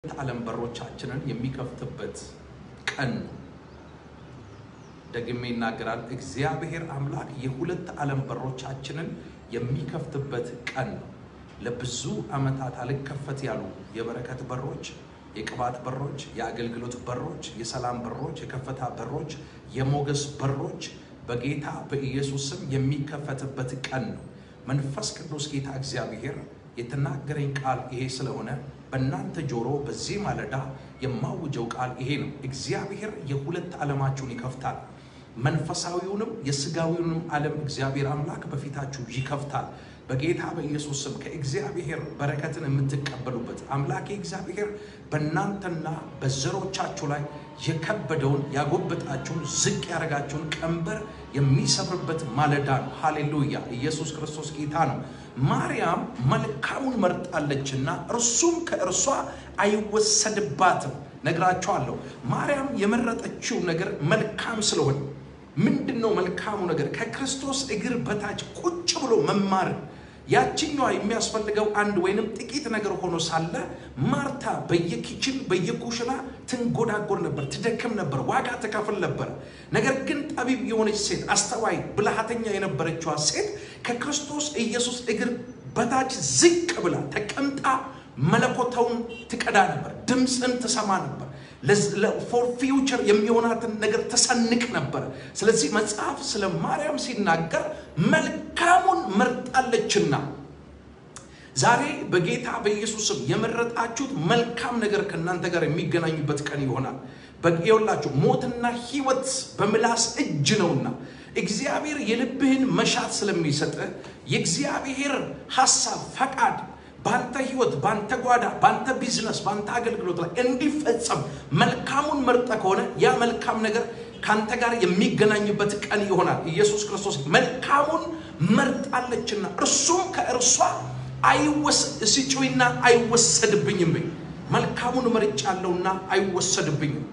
ዓለም በሮቻችንን የሚከፍትበት ቀን ነው። ደግሜ ይናገራል። እግዚአብሔር አምላክ የሁለት ዓለም በሮቻችንን የሚከፍትበት ቀን ነው። ለብዙ ዓመታት አልከፈት ያሉ የበረከት በሮች፣ የቅባት በሮች፣ የአገልግሎት በሮች፣ የሰላም በሮች፣ የከፍታ በሮች፣ የሞገስ በሮች በጌታ በኢየሱስ ስም የሚከፈትበት ቀን ነው። መንፈስ ቅዱስ ጌታ እግዚአብሔር የተናገረኝ ቃል ይሄ ስለሆነ በእናንተ ጆሮ በዚህ ማለዳ የማውጀው ቃል ይሄ ነው። እግዚአብሔር የሁለት ዓለማችሁን ይከፍታል። መንፈሳዊውንም የስጋዊውንም ዓለም እግዚአብሔር አምላክ በፊታችሁ ይከፍታል። በጌታ በኢየሱስ ስም ከእግዚአብሔር በረከትን የምትቀበሉበት አምላኬ እግዚአብሔር በእናንተና በዘሮቻችሁ ላይ የከበደውን ያጎበጣችሁን ዝቅ ያደረጋችሁን ቀንበር የሚሰብርበት ማለዳ ነው። ሃሌሉያ! ኢየሱስ ክርስቶስ ጌታ ነው። ማርያም መልካሙን መርጣለችና እርሱም ከእርሷ አይወሰድባትም። ነግራችኋለሁ። ማርያም የመረጠችው ነገር መልካም ስለሆነ ምንድን ነው መልካሙ ነገር? ከክርስቶስ እግር በታች ቁጭ ብሎ መማር። ያችኛዋ የሚያስፈልገው አንድ ወይንም ጥቂት ነገር ሆኖ ሳለ ማርታ በየኪችን በየኩሽና ትንጎዳጎር ነበር፣ ትደክም ነበር፣ ዋጋ ትከፍል ነበር። ነገር ግን ጠቢብ የሆነች ሴት፣ አስተዋይ ብልሃተኛ የነበረችዋ ሴት ከክርስቶስ ኢየሱስ እግር በታች ዝቅ ብላ ተቀምጣ መለኮታውን ትቀዳ ነበር፣ ድምፅን ትሰማ ነበር። ፎር ፊውቸር የሚሆናትን ነገር ተሰንቅ ነበር። ስለዚህ መጽሐፍ ስለ ማርያም ሲናገር መልካሙን መርጣለችና ዛሬ በጌታ በኢየሱስም የመረጣችሁት መልካም ነገር ከእናንተ ጋር የሚገናኙበት ቀን ይሆናል። በየውላችሁ ሞትና ሕይወት በምላስ እጅ ነውና እግዚአብሔር የልብህን መሻት ስለሚሰጥህ የእግዚአብሔር ሐሳብ ፈቃድ በአንተ ህይወት፣ በአንተ ጓዳ፣ በአንተ ቢዝነስ፣ በአንተ አገልግሎት ላይ እንዲፈጸም መልካሙን መርጠ ከሆነ ያ መልካም ነገር ከአንተ ጋር የሚገናኝበት ቀን ይሆናል። ኢየሱስ ክርስቶስ መልካሙን መርጣለችና እርሱም ከእርሷ ሲጩይና አይወሰድብኝም። መልካሙን መርጫለሁና አይወሰድብኝም።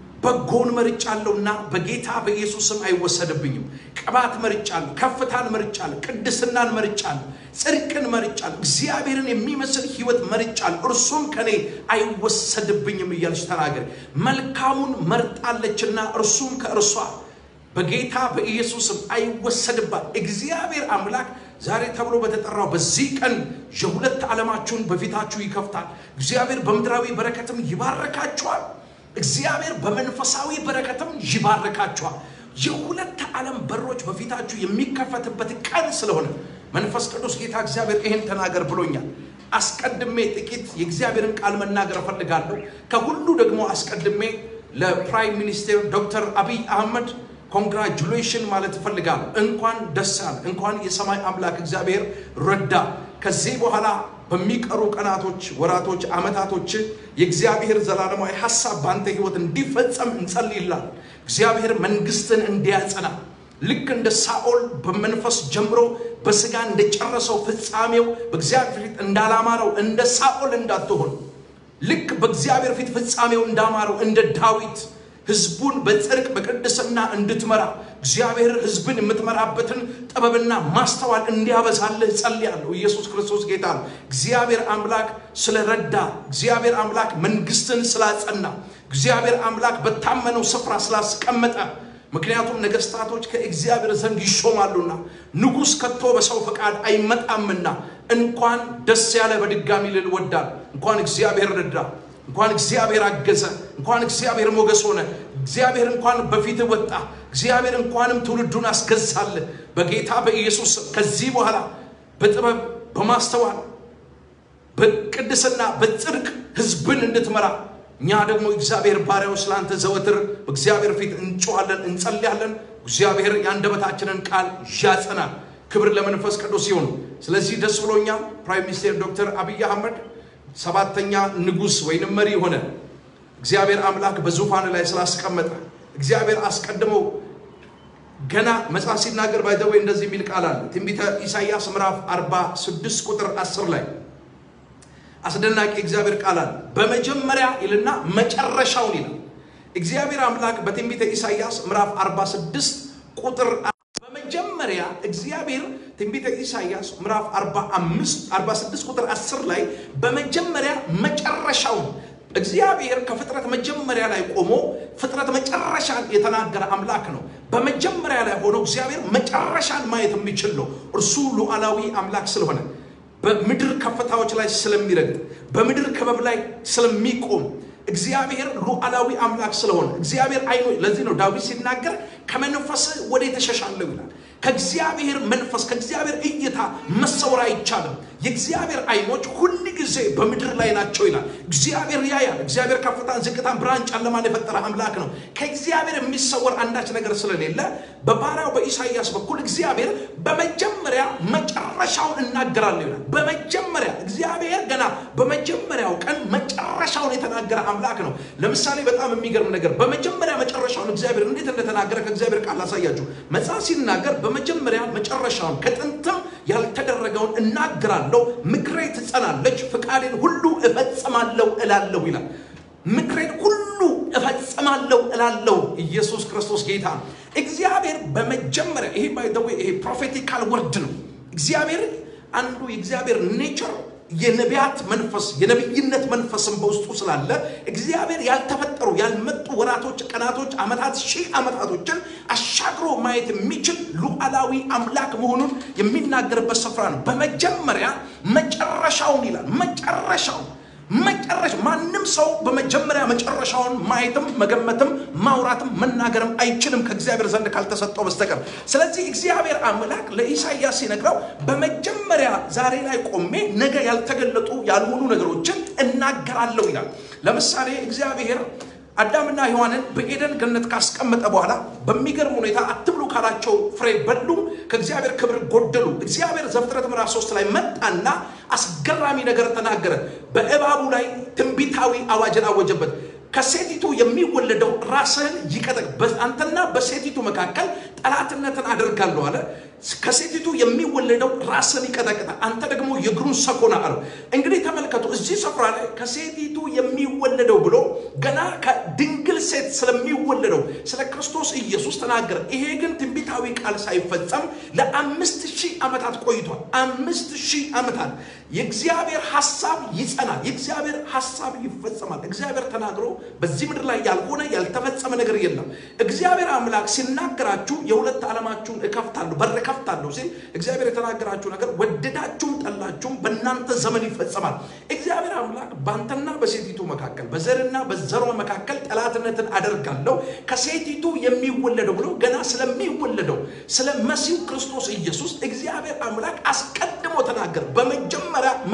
በጎን መርጫለሁና በጌታ በኢየሱስ ስም አይወሰድብኝም። ቅባት መርጫለሁ፣ ከፍታን መርጫለሁ፣ ቅድስናን መርጫለሁ፣ ጽድቅን መርጫለሁ፣ እግዚአብሔርን የሚመስል ህይወት መርጫለሁ፣ እርሱም ከኔ አይወሰድብኝም እያለች ተናገር። መልካሙን መርጣለችና እርሱም ከእርሷ በጌታ በኢየሱስ ስም አይወሰድባት። እግዚአብሔር አምላክ ዛሬ ተብሎ በተጠራው በዚህ ቀን የሁለት ዓለማችሁን በፊታችሁ ይከፍታል። እግዚአብሔር በምድራዊ በረከትም ይባረካችኋል። እግዚአብሔር በመንፈሳዊ በረከትም ይባርካችኋል። የሁለት ዓለም በሮች በፊታችሁ የሚከፈትበት ቀን ስለሆነ መንፈስ ቅዱስ ጌታ እግዚአብሔር ይህን ተናገር ብሎኛል። አስቀድሜ ጥቂት የእግዚአብሔርን ቃል መናገር እፈልጋለሁ። ከሁሉ ደግሞ አስቀድሜ ለፕራይም ሚኒስቴር ዶክተር አብይ አህመድ ኮንግራጁሌሽን ማለት እፈልጋለሁ። እንኳን ደስ አለ። እንኳን የሰማይ አምላክ እግዚአብሔር ረዳ። ከዚህ በኋላ በሚቀሩ ቀናቶች፣ ወራቶች፣ ዓመታቶች የእግዚአብሔር ዘላለማዊ ሀሳብ በአንተ ህይወት እንዲፈጸም እንጸልይላል። እግዚአብሔር መንግስትን እንዲያጸና ልክ እንደ ሳኦል በመንፈስ ጀምሮ በስጋ እንደጨረሰው ፍጻሜው በእግዚአብሔር ፊት እንዳላማረው እንደ ሳኦል እንዳትሆን ልክ በእግዚአብሔር ፊት ፍጻሜው እንዳማረው እንደ ዳዊት ህዝቡን በጽድቅ በቅድስና እንድትመራ እግዚአብሔር ህዝብን የምትመራበትን ጥበብና ማስተዋል እንዲያበዛልህ ጸልያለሁ። ኢየሱስ ክርስቶስ ጌታ ነው። እግዚአብሔር አምላክ ስለረዳ፣ እግዚአብሔር አምላክ መንግስትን ስላጸና፣ እግዚአብሔር አምላክ በታመነው ስፍራ ስላስቀመጠ ምክንያቱም ነገስታቶች ከእግዚአብሔር ዘንድ ይሾማሉና ንጉሥ ከቶ በሰው ፈቃድ አይመጣምና እንኳን ደስ ያለ በድጋሚ ልል ወዳል እንኳን እግዚአብሔር ረዳ እንኳን እግዚአብሔር አገዘ፣ እንኳን እግዚአብሔር ሞገስ ሆነ፣ እግዚአብሔር እንኳን በፊት ወጣ፣ እግዚአብሔር እንኳንም ትውልዱን አስገዛልህ። በጌታ በኢየሱስ ከዚህ በኋላ በጥበብ በማስተዋል በቅድስና በጽድቅ ህዝብን እንድትመራ እኛ ደግሞ እግዚአብሔር ባሪያው ስለአንተ ዘወትር በእግዚአብሔር ፊት እንጮኋለን፣ እንጸልያለን። እግዚአብሔር የአንደበታችንን ቃል ያጸናል። ክብር ለመንፈስ ቅዱስ ይሁን። ስለዚህ ደስ ብሎኛል። ፕራይም ሚኒስቴር ዶክተር አብይ አህመድ ሰባተኛ ንጉሥ ወይንም መሪ ሆነ እግዚአብሔር አምላክ በዙፋን ላይ ስላስቀመጠ እግዚአብሔር አስቀድመው ገና መጽሐፍ ሲናገር ባይዘዌ እንደዚህ የሚል ቃል አለ። ትንቢተ ኢሳይያስ ምዕራፍ 46 ቁጥር 10 ላይ አስደናቂ እግዚአብሔር ቃል አለ። በመጀመሪያ ይልና መጨረሻውን ይላል። እግዚአብሔር አምላክ በትንቢተ ኢሳይያስ ምዕራፍ 46 ቁጥር በመጀመሪያ እግዚአብሔር ትንቢተ ኢሳይያስ ምዕራፍ 45 46 ቁጥር 10 ላይ በመጀመሪያ መጨረሻውን እግዚአብሔር ከፍጥረት መጀመሪያ ላይ ቆሞ ፍጥረት መጨረሻን የተናገረ አምላክ ነው። በመጀመሪያ ላይ ሆኖ እግዚአብሔር መጨረሻን ማየት የሚችል ነው። እርሱ ሉዓላዊ አምላክ ስለሆነ በምድር ከፍታዎች ላይ ስለሚረግጥ በምድር ክበብ ላይ ስለሚቆም እግዚአብሔር ሉዓላዊ አምላክ ስለሆነ እግዚአብሔር አይኖ ለዚህ ነው ዳዊት ሲናገር ከመንፈስ ወደ የተሸሻለው ይላል። ከእግዚአብሔር መንፈስ ከእግዚአብሔር እይታ መሰወር አይቻልም። የእግዚአብሔር አይኖች ሁል ጊዜ በምድር ላይ ናቸው ይላል። እግዚአብሔር ያያል። እግዚአብሔር ከፍታን፣ ዝቅታን፣ ብርሃን፣ ጨለማን የፈጠረ አምላክ ነው። ከእግዚአብሔር የሚሰወር አንዳች ነገር ስለሌለ በባሪያው በኢሳይያስ በኩል እግዚአብሔር በመጀመሪያ መጨረሻውን እናገራለሁ ይላል። በመጀመሪያ እግዚአብሔር ገና በመጀመሪያው ቀን መጨረሻውን የተናገረ አምላክ ነው። ለምሳሌ በጣም የሚገርም ነገር በመጀመሪያ መጨረሻውን እግዚአብሔር እንዴት እንደተናገረ ከእግዚአብሔር ቃል ላሳያችሁ። መጽሐፍ ሲናገር በመጀመሪያ መጨረሻውን ከጥንትም ያልተደረገውን እናገራለሁ፣ ምክሬ ትጸናለች፣ ፍቃዴን ሁሉ እፈጽማለሁ እላለሁ ይላል። ምክሬን ሁሉ እፈጽማለሁ እላለሁ። ኢየሱስ ክርስቶስ ጌታ ነው። እግዚአብሔር በመጀመሪያ ይሄ ባይ ዘ ዌይ ይሄ ፕሮፌቲካል ወርድ ነው። እግዚአብሔር አንዱ የእግዚአብሔር ኔቸር የነቢያት መንፈስ የነቢይነት መንፈስም በውስጡ ስላለ እግዚአብሔር ያልተፈጠሩ ያልመጡ ወራቶች፣ ቀናቶች፣ ዓመታት፣ ሺህ ዓመታቶችን አሻግሮ ማየት የሚችል ሉዓላዊ አምላክ መሆኑን የሚናገርበት ስፍራ ነው። በመጀመሪያ መጨረሻውን ይላል። መጨረሻውን መጨረሻ ማንም ሰው በመጀመሪያ መጨረሻውን ማየትም መገመትም ማውራትም መናገርም አይችልም ከእግዚአብሔር ዘንድ ካልተሰጠው በስተቀር። ስለዚህ እግዚአብሔር አምላክ ለኢሳይያስ ሲነግረው በመጀመሪያ ዛሬ ላይ ቆሜ ነገ ያልተገለጡ ያልሆኑ ነገሮችን እናገራለሁ ይላል። ለምሳሌ እግዚአብሔር አዳምና ሔዋንን በኤደን ገነት ካስቀመጠ በኋላ በሚገርም ሁኔታ አትብሉ ካላቸው ፍሬ በሉ፣ ከእግዚአብሔር ክብር ጎደሉ። እግዚአብሔር ዘፍጥረት ምዕራፍ ሶስት ላይ መጣና አስገራሚ ነገር ተናገረ። በእባቡ ላይ ትንቢታዊ አዋጅን አወጀበት። ከሴቲቱ የሚወለደው ራስህን ይቀጠቅ፣ አንተና በሴቲቱ መካከል ጠላትነትን አደርጋለሁ አለ። ከሴቲቱ የሚወለደው ራስን ይቀጠቅጣል፣ አንተ ደግሞ የእግሩን ሰኮና አለው። እንግዲህ ተመልከቱ፣ እዚህ ስፍራ ላይ ከሴቲቱ የሚወለደው ብሎ ገና ከድንግል ሴት ስለሚወለደው ስለ ክርስቶስ ኢየሱስ ተናገረ። ይሄ ግን ትንቢታዊ ቃል ሳይፈጸም ለአምስት ሺህ ዓመታት ቆይቷል። አምስት ሺህ ዓመታት የእግዚአብሔር ሐሳብ ይጸናል። የእግዚአብሔር ሐሳብ ይፈጸማል። እግዚአብሔር ተናግሮ በዚህ ምድር ላይ ያልሆነ ያልተፈጸመ ነገር የለም። እግዚአብሔር አምላክ ሲናገራችሁ የሁለት ዓለማችሁን እከፍታለሁ በር እከፍታለሁ ሲል እግዚአብሔር የተናገራችሁ ነገር ወደዳችሁም ጠላችሁም በእናንተ ዘመን ይፈጸማል። እግዚአብሔር አምላክ በአንተና በሴቲቱ መካከል በዘርና በዘሯ መካከል ጠላትነትን አደርጋለሁ ከሴቲቱ የሚወለደው ብሎ ገና ስለሚወለደው ስለ መሲሁ ክርስቶስ ኢየሱስ እግዚአብሔር አምላክ አስቀድሞ ተናገር። በመጀመሪያ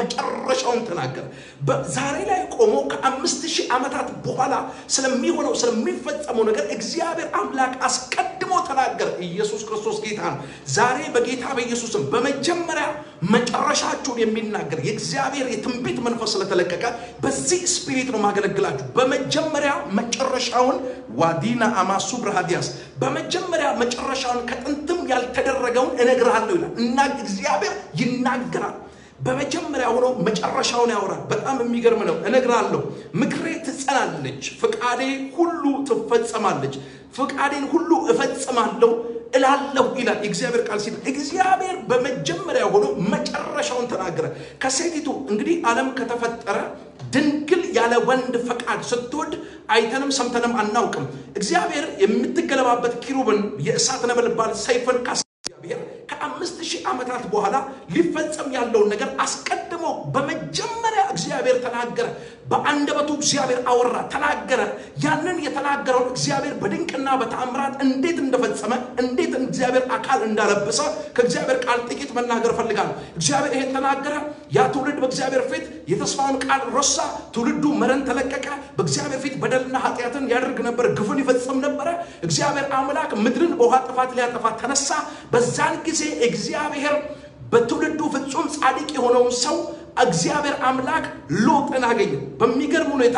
መጨረሻውን ተናገር። ዛሬ ላይ ቆሞ ከአምስት ሺህ ዓመታት በኋላ ስለሚሆነው ስለሚፈጸመው ነገር እግዚአብሔር አምላክ አስቀድሞ ተናገር። ኢየሱስ ክርስቶስ ጌታ ነው። ዛሬ በጌታ በኢየሱስም በመጀመሪያ መጨረሻችሁን የሚናገር የእግዚአብሔር የትንቢት መንፈስ ስለተለቀቀ በዚህ ስፒሪት ነው ማገለግላችሁ። በመጀመሪያ መጨረሻውን ዋዲና አማሱ ብርሃዲያስ በመጀመሪያ መጨረሻውን ከጥንትም ያልተደረገውን እነግርሃለሁ ይላል እና እግዚአብሔር ይናገራል። በመጀመሪያ ሆኖ መጨረሻውን ያወራል። በጣም የሚገርም ነው። እነግራለሁ፣ ምክሬ ትጸናለች፣ ፍቃዴ ሁሉ ትፈጸማለች፣ ፍቃዴን ሁሉ እፈጽማለሁ እላለሁ ይላል የእግዚአብሔር ቃል ሲል እግዚአብሔር በመጀመሪያ ሆኖ መጨረሻውን ተናገረ። ከሴቲቱ እንግዲህ ዓለም ከተፈጠረ ድንግል ያለ ወንድ ፈቃድ ስትወድ አይተንም ሰምተንም አናውቅም። እግዚአብሔር የምትገለባበት ኪሩብን የእሳት ነበልባል ሰይፍን እግዚአብሔር ከአምስት ሺህ ዓመታት በኋላ ሊፈጸም ያለውን ነገር አስቀድሞ በመጀመሪያ እግዚአብሔር ተናገረ። በአንደበቱ እግዚአብሔር አወራ፣ ተናገረ። ያንን የተናገረውን እግዚአብሔር በድንቅና በተአምራት እንዴት እንደፈጸመ እንዴት እግዚአብሔር አካል እንዳለበሰ ከእግዚአብሔር ቃል ጥቂት መናገር እፈልጋለሁ። እግዚአብሔር ይሄን ተናገረ። ያ ትውልድ በእግዚአብሔር ፊት የተስፋውን ቃል ረሳ። ትውልዱ መረን ተለቀቀ። በእግዚአብሔር ፊት በደልና ኃጢአትን ያደርግ ነበር፣ ግፍን ይፈጽም ነበረ። እግዚአብሔር አምላክ ምድርን በውሃ ጥፋት ሊያጠፋ ተነሳ። በዛን ጊዜ እግዚአብሔር በትውልዱ ፍጹም ጻድቅ የሆነውን ሰው እግዚአብሔር አምላክ ሎጥን አገኘ። በሚገርም ሁኔታ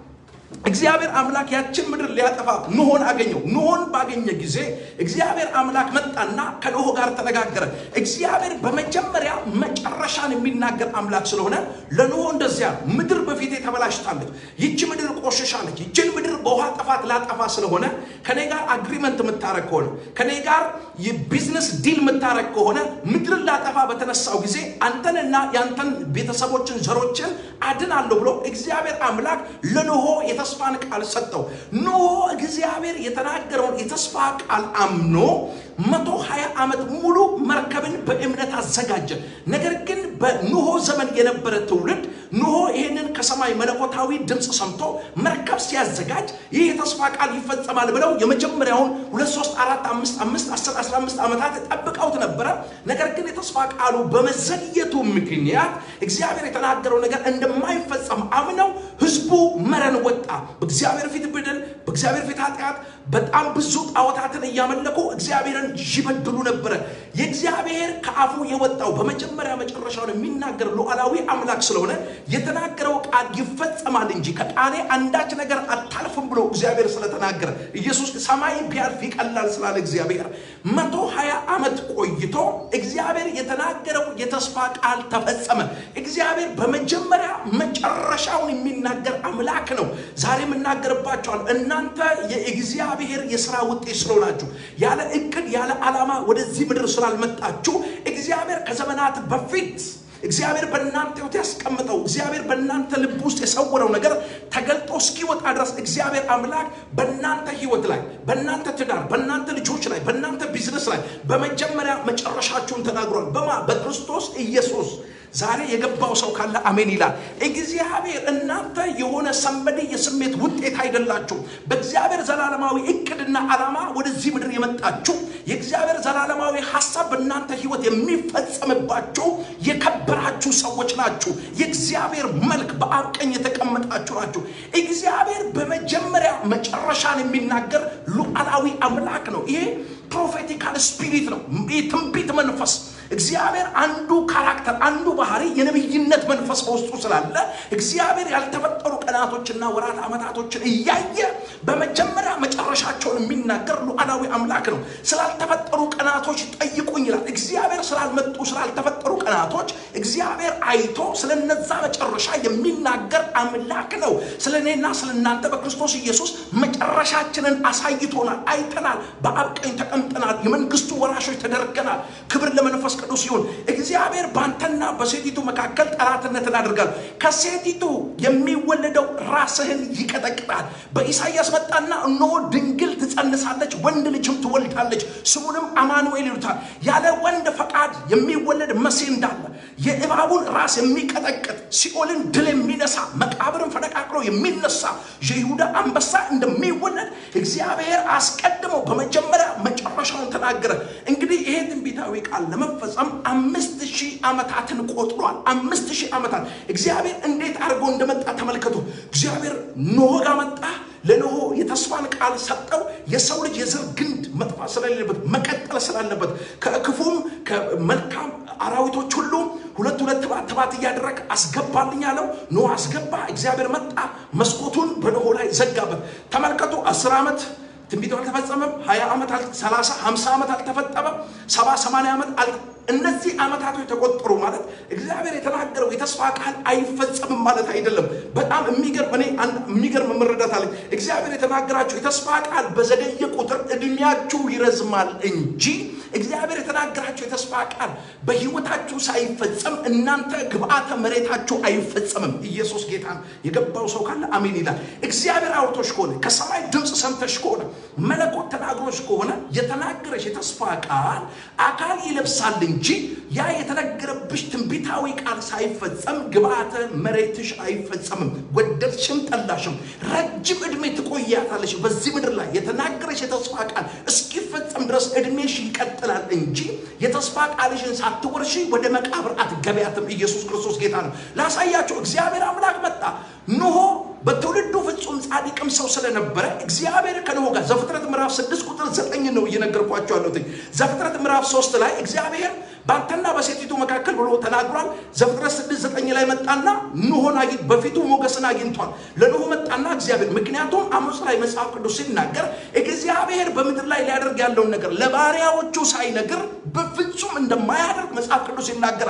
እግዚአብሔር አምላክ ያችን ምድር ሊያጠፋ ኖሆን አገኘው። ኖሆን ባገኘ ጊዜ እግዚአብሔር አምላክ መጣና ከኖሆ ጋር ተነጋገረ። እግዚአብሔር በመጀመሪያ መጨረሻን የሚናገር አምላክ ስለሆነ ለኖሆ እንደዚያ ምድር በፊቴ ተበላሽታለች፣ ይቺ ምድር ትቆሽሻለች። ይችን ምድር በውሃ ጥፋት ላጠፋ ስለሆነ ከኔ ጋር አግሪመንት የምታረግ ከሆነ ከኔ ጋር የቢዝነስ ዲል የምታረግ ከሆነ ምድርን ላጠፋ በተነሳው ጊዜ አንተንና የአንተን ቤተሰቦችን ዘሮችን አድናለሁ ብሎ እግዚአብሔር አምላክ ለኖሆ የተስፋን ቃል ሰጠው። ኖሆ እግዚአብሔር የተናገረውን የተስፋ ቃል አምኖ መቶ ሀያ ዓመት ሙሉ መርከብን በእምነት አዘጋጀ። ነገር ግን በኖሆ ዘመን የነበረ ትውልድ ኖሆ ይህንን ከሰማይ መለኮታዊ ድምፅ ሰምቶ መርከብ ሲያዘጋጅ ይህ የተስፋ ቃል ይፈጸማል ብለው የመጀመሪያውን ሁለት ሶስት አራት አምስት አምስት አስር አስራ አምስት ዓመታት ጠብቀውት ነበረ። ነገር ግን የተስፋ ቃሉ በመዘግየቱ ምክንያት እግዚአብሔር የተናገረው ነገር እንደማይፈጸም አምነው ህዝቡ መረን ወጣ። በእግዚአብሔር ፊት በደል፣ በእግዚአብሔር ፊት ኃጢአት፣ በጣም ብዙ ጣዖታትን እያመለኩ እግዚአብሔርን ይበድሉ ነበረ። የእግዚአብሔር ከአፉ የወጣው በመጀመሪያ መጨረሻውን የሚናገር ሉዓላዊ አምላክ ስለሆነ የተናገረው ቃል ይፈጸማል እንጂ ከቃሌ አንዳች ነገር አታልፍም ብሎ እግዚአብሔር ስለተናገረ ኢየሱስ ሰማይ ቢያልፍ ይቀላል ስላለ እግዚአብሔር መቶ ሀያ ዓመት ቆይቶ እግዚአብሔር የተናገረው የተስፋ ቃል ተፈጸመ። እግዚአብሔር በመጀመሪያ መጨረሻውን የሚናገር አምላክ ነው። ዛሬ የምናገርባቸዋል እናንተ የእግዚአብሔር የስራ ውጤት ስለሆናችሁ ያለ እቅድ ያለ ዓላማ ወደዚህ ምድር ስላልመጣችሁ እግዚአብሔር ከዘመናት በፊት እግዚአብሔር በእናንተ ህይወት ያስቀምጠው እግዚአብሔር በእናንተ ልብ ውስጥ የሰወረው ነገር ተገልጦ እስኪወጣ ድረስ እግዚአብሔር አምላክ በእናንተ ህይወት ላይ በእናንተ ትዳር በእናንተ ልጆች ላይ በእናንተ ቢዝነስ ላይ በመጀመሪያ መጨረሻችሁን ተናግሯል። በማ በክርስቶስ ኢየሱስ ዛሬ የገባው ሰው ካለ አሜን ይላል። እግዚአብሔር እናንተ የሆነ ሰንበዴ የስሜት ውጤት አይደላችሁ። በእግዚአብሔር ዘላለማዊ እቅድና ዓላማ ወደዚህ ምድር የመጣችሁ የእግዚአብሔር ዘላለማዊ ሀሳብ በእናንተ ህይወት የሚፈጸምባችሁ የከበራችሁ ሰዎች ናችሁ። የእግዚአብሔር መልክ በአብ ቀኝ የተቀመጣችሁ ናችሁ። እግዚአብሔር በመጀመሪያ መጨረሻን የሚናገር ሉዓላዊ አምላክ ነው። ይሄ ፕሮፌቲካል ስፒሪት ነው። የትንቢት መንፈስ እግዚአብሔር አንዱ ካራክተር አንዱ ባህሪ የነብይነት መንፈስ በውስጡ ስላለ እግዚአብሔር ያልተፈጠሩ ቀናቶችና ወራት ዓመታቶችን እያየ በመጀመሪያ መጨረሻቸውን የሚናገር ሉዓላዊ አምላክ ነው። ስላልተፈጠሩ ቀናቶች ጠይቁኝ ይላል። እግዚአብሔር ስላልመጡ ስላልተፈጠሩ ቀናቶች እግዚአብሔር አይቶ ስለነዛ መጨረሻ የሚናገር አምላክ ነው። ስለ እኔና ስለ እናንተ በክርስቶስ ኢየሱስ መጨረሻችንን አሳይቶናል፣ አይተናል። በአብ ቀኝ ተቀምጠናል። የመንግስቱ ወራሾች ተደርገናል። ክብር ለመንፈስ ቅዱስ ይሁን። እግዚአብሔር በአንተና በሴቲቱ መካከል ጠላትነትን አድርጋል። ከሴቲቱ የሚወለደው ራስህን ይቀጠቅጣል። በኢሳይያስ መጣና እነሆ ድንግል ትጸንሳለች፣ ወንድ ልጅም ትወልዳለች፣ ስሙንም አማኑኤል ይሉታል። ያለ ወንድ ፈቃድ የሚወለድ መሲህ እንዳለ የእባቡን ራስ የሚቀጠቅጥ ሲኦልን ድል የሚነሳ መቃብርን ፈነቃቅሎ የሚነሳ የይሁዳ አንበሳ እንደሚወለድ እግዚአብሔር አስቀድሞ በመጀመሪያ መጨረሻውን ተናገረ። እንግዲህ ይሄ ትንቢታዊ ቃል ለመፈጸም አምስት ሺህ ዓመታትን ቆጥሯል። አምስት ሺህ ዓመታት እግዚአብሔር እንዴት አድርጎ እንደመጣ ተመልከቱ። እግዚአብሔር ኖህ ጋር መጣ። ለኖሆ የተስፋን ቃል ሰጠው። የሰው ልጅ የዘር ግንድ መጥፋት ስለሌለበት መቀጠል ስላለበት ከክፉም ከመልካም አራዊቶች ሁሉ ሁለት ሁለት ትባት ትባት እያደረግ አስገባልኝ አለው። ኖህ አስገባ። እግዚአብሔር መጣ፣ መስኮቱን በኖሆ ላይ ዘጋበት። ተመልከቱ አስር ዓመት ትንቢቱ አልተፈጸመም። ሀያ ዓመት ሰላሳ ሀምሳ ዓመት አልተፈጸመም። ሰባ ሰማንያ ዓመት እነዚህ ዓመታቶች ተቆጠሩ ማለት እግዚአብሔር የተናገረው የተስፋ ቃል አይፈጸምም ማለት አይደለም። በጣም የሚገርም እኔ የሚገርም መረዳት አለኝ። እግዚአብሔር የተናገራችሁ የተስፋ ቃል በዘገየ ቁጥር እድሜያችሁ ይረዝማል እንጂ እግዚአብሔር የተናገራችሁ የተስፋ ቃል በህይወታችሁ ሳይፈጸም እናንተ ግብአተ መሬታችሁ አይፈጸምም። ኢየሱስ ጌታ የገባው ሰው ካለ አሜን ይላል። እግዚአብሔር አውርቶሽ ከሆነ ከሰማይ ድምፅ ሰምተሽ ከሆነ መለኮት ተናግሮሽ ከሆነ የተናገረሽ የተስፋ ቃል አካል ይለብሳል እንጂ ያ የተነገረብሽ ትንቢታዊ ቃል ሳይፈጸም ግብአተ መሬትሽ አይፈጸምም። ወደድሽም ጠላሽም ረጅም ዕድሜ ትቆያታለሽ በዚህ ምድር ላይ የተናገረሽ የተስፋ ቃል እስኪፈጸም ድረስ ዕድሜሽ ይቀጥላል እንጂ የተስፋ ቃልሽን ሳትወርሺ ወደ መቃብር አትገቢያትም። ኢየሱስ ክርስቶስ ጌታ ነው። ላሳያቸው እግዚአብሔር አምላክ መጣ ኖሆ በትውልዱ ፍጹም ጻድቅም ሰው ስለነበረ እግዚአብሔር ከኖሆ ጋር ዘፍጥረት ምዕራፍ ስድስት ቁጥር ዘጠኝ ነው እየነገርኳቸው ያለሁት። ዘፍጥረት ምዕራፍ ሶስት ላይ እግዚአብሔር በአንተና በሴቲቱ መካከል ብሎ ተናግሯል። ዘፍጥረት ስድስት ዘጠኝ ላይ መጣና ኖሆን በፊቱ ሞገስን አግኝቷል። ለኖሆ መጣና እግዚአብሔር ምክንያቱም አሞጽ ላይ መጽሐፍ ቅዱስ ሲናገር እግዚአብሔር በምድር ላይ ሊያደርግ ያለውን ነገር ለባሪያዎቹ ሳይነግር በፍጹም እንደማያደርግ መጽሐፍ ቅዱስ ይናገራል።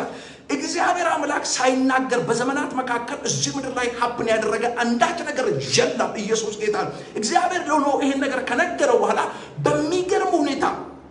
እግዚአብሔር አምላክ ሳይናገር በዘመናት መካከል እዚህ ምድር ላይ ሀብን ያደረገ አንዳች ነገር የለም። ኢየሱስ ጌታ ነው። እግዚአብሔር ደግሞ ይሄን ነገር ከነገረው በኋላ በሚገርም ሁኔታ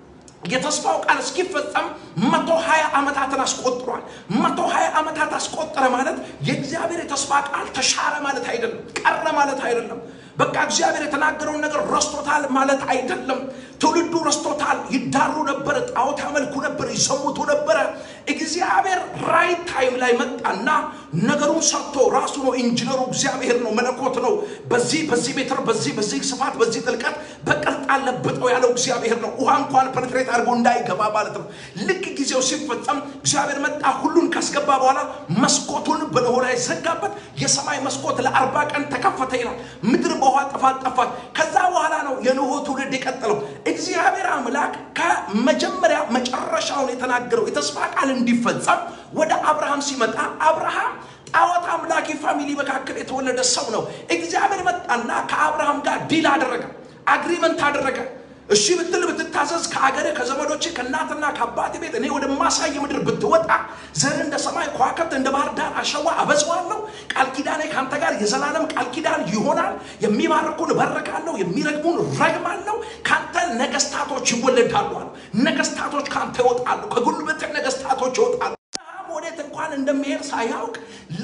የተስፋው ቃል እስኪፈጸም መቶ ሀያ ዓመታትን አስቆጥሯል። መቶ ሀያ ዓመታት አስቆጠረ ማለት የእግዚአብሔር የተስፋ ቃል ተሻረ ማለት አይደለም፣ ቀረ ማለት አይደለም። በቃ እግዚአብሔር የተናገረውን ነገር ረስቶታል ማለት አይደለም። ትውልዱ ረስቶታል። ይዳሩ ነበረ፣ ጣዖት ያመልኩ ነበር፣ ይሰሙቱ ነበረ። እግዚአብሔር ራይት ታይም ላይ መጣና ነገሩን ሰርቶ ራሱ ነው ኢንጂነሩ፣ እግዚአብሔር ነው፣ መለኮት ነው። በዚህ በዚህ ሜትር፣ በዚህ በዚህ ስፋት፣ በዚህ ጥልቀት በቅርጥ አለብጠው ያለው እግዚአብሔር ነው። ውሃ እንኳን ፐኔትሬት አድርጎ እንዳይገባ ማለት ነው። ልክ ጊዜው ሲፈጸም እግዚአብሔር መጣ። ሁሉን ካስገባ በኋላ መስኮቱን በኖኅ ላይ ዘጋበት። የሰማይ መስኮት ለአርባ ቀን ተከፈተ ይላል። ምድር በውሃ ጥፋት ጠፋት። ከዛ በኋላ ነው የኖኅ ትውልድ የቀጠለው። እግዚአብሔር አምላክ ከመጀመሪያ መጨረሻውን የተናገረው የተስፋ ቃል እንዲፈጸም ወደ አብርሃም ሲመጣ አብርሃም ጣዖት አምላኪ ፋሚሊ መካከል የተወለደ ሰው ነው። እግዚአብሔር መጣና ከአብርሃም ጋር ዲል አደረገ፣ አግሪመንት አደረገ። እሺ ብትል ብትታዘዝ ከአገር ከዘመዶች ከእናትና ከአባት ቤት እኔ ወደ ማሳይ ምድር ብትወጣ ዘር እንደ ሰማይ ከዋክብት እንደ ባህር ዳር አሸዋ አበዛዋለሁ። ቃል ኪዳኔ ከአንተ ጋር የዘላለም ቃል ኪዳን ይሆናል። የሚባርኩን እባርካለሁ፣ የሚረግሙን ረግማለሁ። ከአንተ ነገስታቶች ይወለዳሉ አለ። ነገስታቶች ከአንተ ይወጣሉ፣ ከጉልበት ነገስታቶች ይወጣሉ። ወዴት እንኳን እንደሚሄድ ሳያውቅ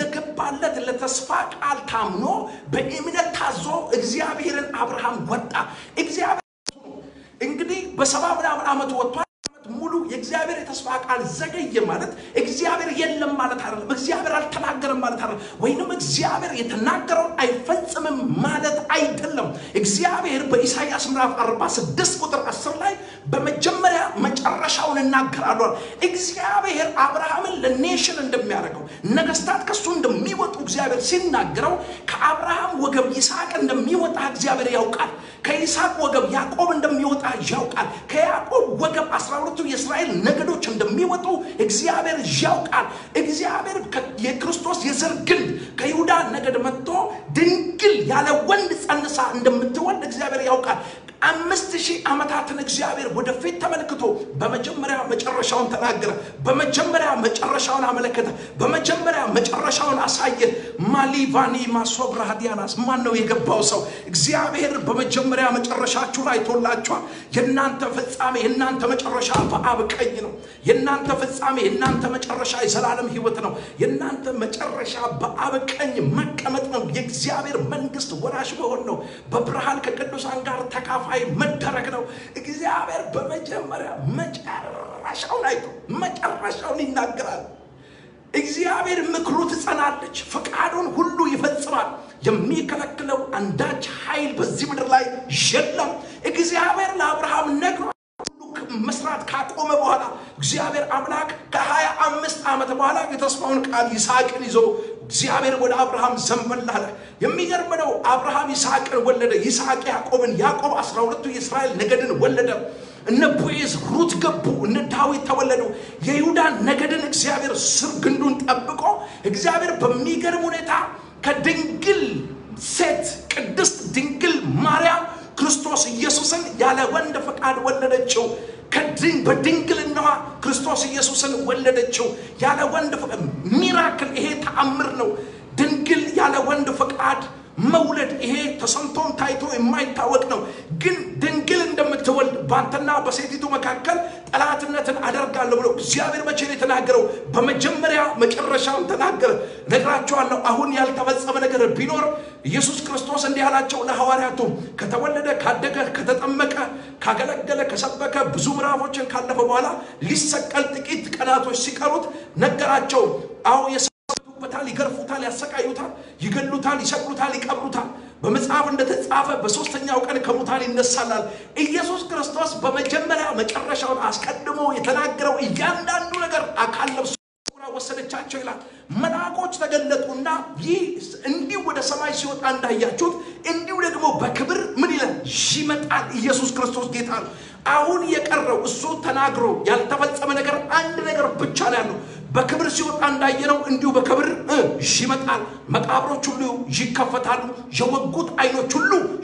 ለገባለት ለተስፋ ቃል ታምኖ በእምነት ታዞ እግዚአብሔርን አብርሃም ወጣ። እግዚአብሔር እንግዲህ በሰባ ምናምን ዓመት ወጥቷል። ዓመት ሙሉ የእግዚአብሔር የተስፋ ቃል ዘገየ ማለት እግዚአብሔር የለም ማለት አይደለም። እግዚአብሔር አልተናገረም ማለት አይደለም። ወይንም እግዚአብሔር የተናገረውን አይፈጽምም ማለት አይደለም። እግዚአብሔር በኢሳይያስ ምዕራፍ 46 ቁጥር 10 ላይ በመጀመሪያ መጨረሻውን እናገራለሁ። እግዚአብሔር አብርሃምን ለኔሽን እንደሚያደርገው ነገስታት ከሱ እንደሚወጡ እግዚአብሔር ሲናገረው ከአብርሃም ወገብ ይስሐቅ እንደሚወጣ እግዚአብሔር ያውቃል። ከይስሐቅ ወገብ ያዕቆብ እንደሚወጣ ያውቃል። ከያዕቆብ ወገብ አስራ ሁለቱ የእስራኤል ነገዶች እንደሚወጡ እግዚአብሔር ያውቃል። እግዚአብሔር የክርስቶስ የዘር ግንድ ከይሁዳ ነገድ መጥቶ ድንግል ያለ ወንድ ጸንሳ እንደምትወልድ እግዚአብሔር ያውቃል። አምስት ሺህ ዓመታትን እግዚአብሔር ወደፊት ተመልክቶ በመጀመሪያ መጨረሻውን ተናገረ። በመጀመሪያ መጨረሻውን አመለከተ። በመጀመሪያ መጨረሻውን አሳየ። ማሊቫኒ ማሶብራ ዲያናስ ማን ነው የገባው ሰው? እግዚአብሔር በመጀመሪያ መጨረሻችሁን አይቶላችኋል። የእናንተ ፍጻሜ የእናንተ መጨረሻ በአብ ቀኝ ነው። የእናንተ ፍጻሜ የእናንተ መጨረሻ የዘላለም ሕይወት ነው። የእናንተ መጨረሻ በአብ ቀኝ መቀመጥ ነው። የእግዚአብሔር መንግስት ወራሽ መሆን ነው። በብርሃን ከቅዱሳን ጋር ተካፋ ሰማይ መደረግ ነው። እግዚአብሔር በመጀመሪያ መጨረሻውን አይቶ መጨረሻውን ይናገራል። እግዚአብሔር ምክሩ ትጸናለች፣ ፈቃዱን ሁሉ ይፈጽማል። የሚከለክለው አንዳች ኃይል በዚህ ምድር ላይ የለም። እግዚአብሔር ለአብርሃም ነግሮ መስራት ካቆመ በኋላ እግዚአብሔር አምላክ ከሀያ አምስት ዓመት በኋላ የተስፋውን ቃል ይስሐቅን ይዞ እግዚአብሔር ወደ አብርሃም ዘንበል አለ። የሚገርም ነው። አብርሃም ይስሐቅን ወለደ፣ ይስሐቅ ያዕቆብን፣ ያዕቆብ አስራ ሁለቱ የእስራኤል ነገድን ወለደ። እነ ቦዔዝ ሩት ገቡ፣ እነ ዳዊት ተወለዱ። የይሁዳን ነገድን እግዚአብሔር ስር ግንዱን ጠብቆ እግዚአብሔር በሚገርም ሁኔታ ከድንግል ሴት ቅድስት ድንግል ማርያም ክርስቶስ ኢየሱስን ያለ ወንድ ፈቃድ ወለደችው። በድንግልናዋ ክርስቶስ ኢየሱስን ወለደችው ያለ ወንድ ፈቃድ። ሚራክል ይሄ ተአምር ነው። ድንግል ያለ ወንድ ፈቃድ መውለድ ይሄ ተሰምቶም ታይቶ የማይታወቅ ነው። ግን ድንግል እንደምትወልድ በአንተና በሴቲቱ መካከል ጠላትነትን አደርጋለሁ ብሎ እግዚአብሔር መቼ ነው የተናገረው? በመጀመሪያ መጨረሻውን ተናገረ። ነግራቸዋለሁ። አሁን ያልተፈጸመ ነገር ቢኖር ኢየሱስ ክርስቶስ እንዲህ አላቸው ለሐዋርያቱ ከተወለደ፣ ካደገ፣ ከተጠመቀ፣ ካገለገለ፣ ከሰበከ ብዙ ምዕራፎችን ካለፈ በኋላ ሊሰቀል ጥቂት ቀናቶች ሲቀሩት ነገራቸው። አዎ ይበታል፣ ይገርፉታል፣ ያሰቃዩታል፣ ይገሉታል፣ ይሰቅሉታል፣ ይቀብሩታል። በመጽሐፍ እንደተጻፈ በሶስተኛው ቀን ከሙታን ይነሳላል። ኢየሱስ ክርስቶስ በመጀመሪያ መጨረሻውን አስቀድሞ የተናገረው እያንዳንዱ ነገር አካል ለብሶ ወሰደቻቸው ይላል። መልአኮች ተገለጡና ይህ እንዲሁ ወደ ሰማይ ሲወጣ እንዳያችሁት እንዲሁ ደግሞ በክብር ምን ይላል ይመጣል። ኢየሱስ ክርስቶስ ጌታ ነው። አሁን የቀረው እሱ ተናግሮ ያልተፈጸመ ነገር አንድ ነገር ብቻ ነው ያለው። በክብር ሲወጣ እንዳየነው እንዲሁ በክብር ይመጣል። መቃብሮች ሁሉ ይከፈታሉ። የወጉት ዓይኖች ሁሉ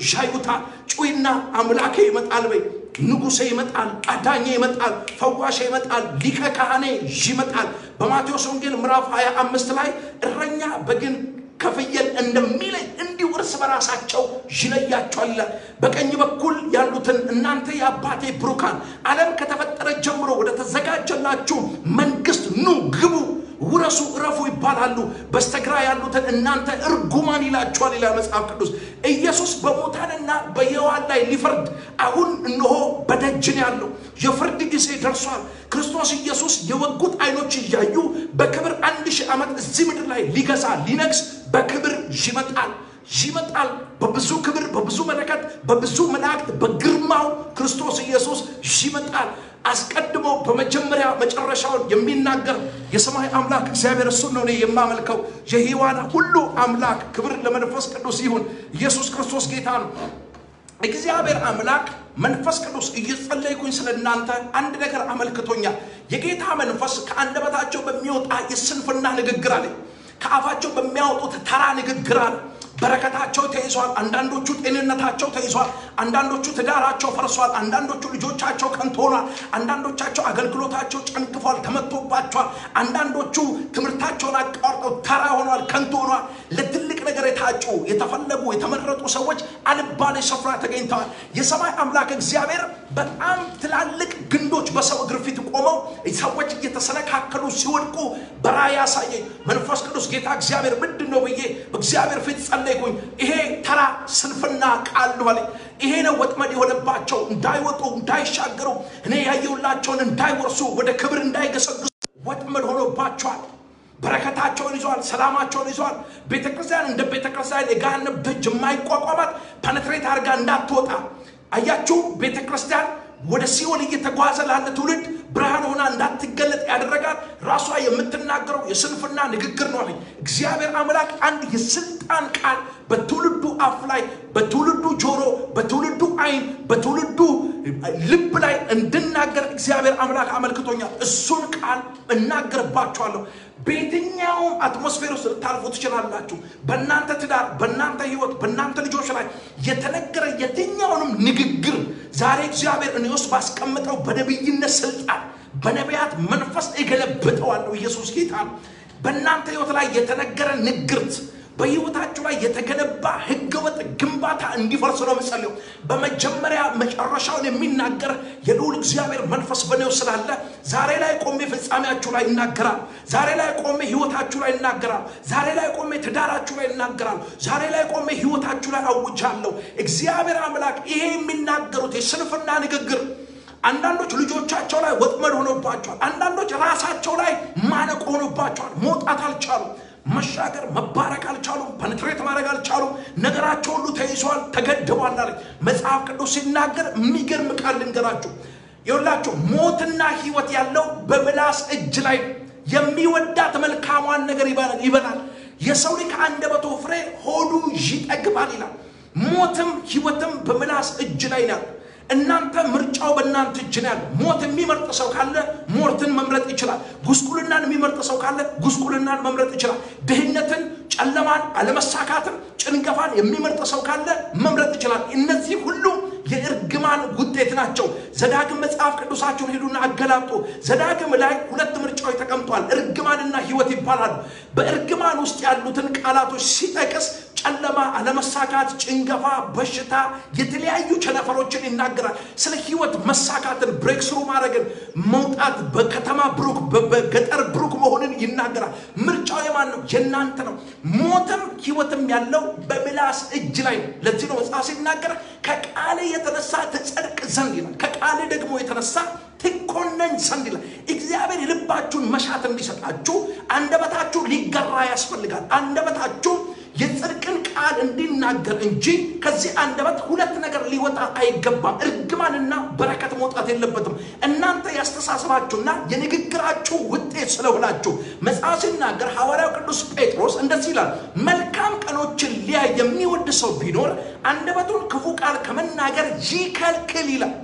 ያዩታል። ጩይና አምላኬ ይመጣል በይ። ንጉሴ ይመጣል፣ አዳኜ ይመጣል፣ ፈዋሼ ይመጣል፣ ሊቀ ካህኔ ይመጣል። በማቴዎስ ወንጌል ምዕራፍ 25 ላይ እረኛ በግን ከፍየል እንደሚለይ እንዲሁ እርስ በራሳቸው ይለያቸዋል ይላል። በቀኝ በኩል ያሉትን እናንተ የአባቴ ብሩካን ዓለም ከተፈጠረ ጀምሮ ወደ ተዘጋጀላችሁ መንግስት ኑ ግቡ ውረሱ እረፉ ይባላሉ። በስተግራ ያሉትን እናንተ እርጉማን ይላቸዋል ይላል መጽሐፍ ቅዱስ። ኢየሱስ በሙታንና በሕያዋን ላይ ሊፈርድ አሁን እነሆ በደጅ ነው ያለው። የፍርድ ጊዜ ደርሷል። ክርስቶስ ኢየሱስ የወጉት ዓይኖች እያዩ በክብር አንድ ሺህ ዓመት እዚህ ምድር ላይ ሊገዛ ሊነግስ በክብር ይመጣል ይመጣል። በብዙ ክብር፣ በብዙ መለከት፣ በብዙ መላእክት፣ በግርማው ክርስቶስ ኢየሱስ ይመጣል። አስቀድሞ በመጀመሪያ መጨረሻውን የሚናገር የሰማይ አምላክ እግዚአብሔር እሱን ነው እኔ የማመልከው። የሕያዋን ሁሉ አምላክ ክብር ለመንፈስ ቅዱስ ይሁን። ኢየሱስ ክርስቶስ ጌታ ነው። እግዚአብሔር አምላክ መንፈስ ቅዱስ እየጸለይኩኝ ስለ እናንተ አንድ ነገር አመልክቶኛል። የጌታ መንፈስ ከአንደበታቸው በሚወጣ የስንፍና ንግግር አለ፣ ከአፋቸው በሚያወጡት ተራ ንግግር አለ በረከታቸው ተይዟል። አንዳንዶቹ ጤንነታቸው ተይዟል። አንዳንዶቹ ትዳራቸው ፈርሷል። አንዳንዶቹ ልጆቻቸው ከንቱ ሆኗል። አንዳንዶቻቸው አገልግሎታቸው ጨንግፏል፣ ተመቶባቸዋል። አንዳንዶቹ ትምህርታቸውን አቋርጠው ተራ ሆኗል፣ ከንቱ ሆኗል። ለትልቅ ነገር የታጩ የተፈለጉ የተመረጡ ሰዎች አልባሌ ስፍራ ተገኝተዋል። የሰማይ አምላክ እግዚአብሔር በጣም ትላልቅ ግንዶች በሰው እግር ፊት ቆመው ሰዎች እየተሰነካከሉ ሲወድቁ በራእይ ያሳየኝ መንፈስ ቅዱስ ጌታ እግዚአብሔር ምንድን ነው ብዬ በእግዚአብሔር ፊት ጸለይኩኝ። ይሄ ተራ ስንፍና ቃል ነው አለኝ። ይሄ ነው ወጥመድ የሆነባቸው እንዳይወጡ እንዳይሻገሩ፣ እኔ ያየሁላቸውን እንዳይወርሱ፣ ወደ ክብር እንዳይገሰግሱ ወጥመድ ሆኖባቸዋል። በረከታቸውን ይዘዋል። ሰላማቸውን ይዘዋል። ቤተ ክርስቲያን እንደ ቤተ ክርስቲያን የገሃነም ደጅ የማይቋቋማት ፐነትሬት አድርጋ እንዳትወጣ አያችሁ። ቤተ ክርስቲያን ወደ ሲኦል እየተጓዘ ላለ ትውልድ ብርሃን ሆና እንዳትገለጥ ያደረጋት ራሷ የምትናገረው የስንፍና ንግግር ነው አለኝ። እግዚአብሔር አምላክ አንድ የስልጣን ቃል በትውልዱ አፍ ላይ፣ በትውልዱ ጆሮ፣ በትውልዱ ዓይን፣ በትውልዱ ልብ ላይ እንድናገር እግዚአብሔር አምላክ አመልክቶኛል። እሱን ቃል እናገርባቸዋለሁ። በየትኛውም አትሞስፌር ውስጥ ልታልፉ ትችላላችሁ። በእናንተ ትዳር፣ በእናንተ ሕይወት፣ በእናንተ ልጆች ላይ የተነገረ የትኛውንም ንግግር ዛሬ እግዚአብሔር እኔ ውስጥ ባስቀምጠው በነቢይነት ስልጣን በነቢያት መንፈስ እገለብጠዋለሁ። ኢየሱስ ጌታ ነው። በእናንተ ሕይወት ላይ የተነገረ ንግርት በህይወታችሁ ላይ የተገነባ ህገወጥ ግንባታ እንዲፈርስ ነው የምጸልየው። በመጀመሪያ መጨረሻውን የሚናገር የልዑል እግዚአብሔር መንፈስ በኔው ስላለ ዛሬ ላይ ቆሜ ፍጻሜያችሁ ላይ ይናገራል። ዛሬ ላይ ቆሜ ህይወታችሁ ላይ ይናገራል። ዛሬ ላይ ቆሜ ትዳራችሁ ላይ ይናገራል። ዛሬ ላይ ቆሜ ህይወታችሁ ላይ አውጃለሁ። እግዚአብሔር አምላክ ይሄ የሚናገሩት የስንፍና ንግግር አንዳንዶች ልጆቻቸው ላይ ወጥመድ ሆኖባቸዋል። አንዳንዶች ራሳቸው ላይ ማነቅ ሆኖባቸዋል። መውጣት አልቻሉም። መሻገር መባረክ አልቻሉም። ፐንትሬት ማድረግ አልቻሉም። ነገራቸው ሁሉ ተይዟል፣ ተገድቧል አለ መጽሐፍ ቅዱስ ሲናገር። የሚገርም ቃል ልንገራችሁ። ይኸውላችሁ ሞትና ህይወት ያለው በምላስ እጅ ላይ የሚወዳት መልካሟን ነገር ይበላል። የሰው ልጅ ከአንደበቱ ፍሬ ሆዱ ይጠግባል ይላል። ሞትም ህይወትም በምላስ እጅ ላይ ነው። እናንተ ምርጫው በእናንተ እጅ ነው ያለው። ሞት የሚመርጥ ሰው ካለ ሞትን መምረጥ ይችላል። ጉስቁልናን የሚመርጥ ሰው ካለ ጉስቁልናን መምረጥ ይችላል። ድህነትን፣ ጨለማን፣ አለመሳካትን፣ ጭንገፋን የሚመርጥ ሰው ካለ መምረጥ ይችላል። እነዚህ ሁሉ የእርግማን ውጤት ናቸው። ዘዳግም መጽሐፍ ቅዱሳችሁን ሄዱና አገላብጡ። ዘዳግም ላይ ሁለት ምርጫዎች ተቀምጧል። እርግማንና ህይወት ይባላሉ። በእርግማን ውስጥ ያሉትን ቃላቶች ሲጠቅስ ጨለማ፣ አለመሳካት፣ ጭንገፋ፣ በሽታ፣ የተለያዩ ቸነፈሮችን ይናገራል። ስለ ህይወት መሳካትን፣ ብሬክስሩ ማድረግን፣ መውጣት፣ በከተማ ብሩክ፣ በገጠር ብሩክ መሆንን ይናገራል። ምርጫው የማን ነው? የእናንተ ነው። ሞትም ህይወትም ያለው በምላስ እጅ ላይ ነው። ለዚህ ነው መጽሐፍ ሲናገር ከቃል የተነሳ ትጸድቅ ዘንድ ይላል። ከቃል ደግሞ የተነሳ ትኮነን ዘንድ ይላል። እግዚአብሔር የልባችሁን መሻት እንዲሰጣችሁ አንደበታችሁ ሊገራ ያስፈልጋል። አንደበታችሁ የጽድቅን ቃል እንዲናገር እንጂ ከዚህ አንደበት ሁለት ነገር ሊወጣ አይገባም። እርግማንና በረከት መውጣት የለበትም። እናንተ ያስተሳሰባችሁና የንግግራችሁ ውጤት ስለሆናችሁ መጽሐፍ ሲናገር ሐዋርያው ቅዱስ ጴጥሮስ እንደዚህ ይላል፣ መልካም ቀኖችን ሊያይ የሚወድ ሰው ቢኖር አንደበቱን ክፉ ቃል ከመናገር ይከልክል ይላል።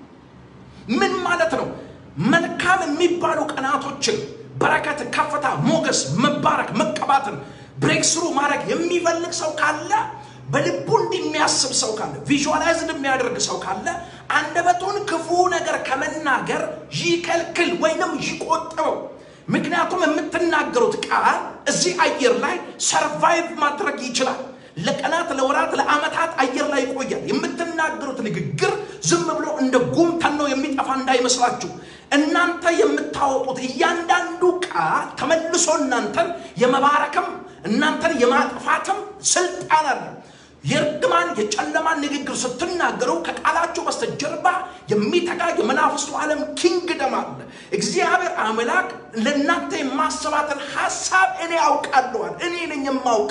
ምን ማለት ነው? መልካም የሚባሉ ቀናቶችን በረከት፣ ከፍታ፣ ሞገስ፣ መባረክ፣ መቀባትን ብሬክስሩ ማድረግ የሚፈልግ ሰው ካለ በልቡ እንዲህ የሚያስብ ሰው ካለ ቪዥዋላይዝድ የሚያደርግ ሰው ካለ አንደበቱን ክፉ ነገር ከመናገር ይከልክል ወይንም ይቆጥበው። ምክንያቱም የምትናገሩት ቃል እዚህ አየር ላይ ሰርቫይቭ ማድረግ ይችላል። ለቀናት፣ ለወራት፣ ለዓመታት አየር ላይ ይቆያል። የምትናገሩት ንግግር ዝም ብሎ እንደ ጉም ተኖ የሚጠፋ እንዳይመስላችሁ። እናንተ የምታወጡት እያንዳንዱ ቃል ተመልሶ እናንተን የመባረክም እናንተን የማጥፋትም ስልጣን አለ። የእርግማን የጨለማን ንግግር ስትናገሩ ከቃላችሁ በስተጀርባ የሚተጋ የመናፍስቱ ዓለም ኪንግደም አለ። እግዚአብሔር አምላክ ለእናንተ የማሰባትን ሀሳብ እኔ አውቃለዋል። እኔ ነኝ የማውቅ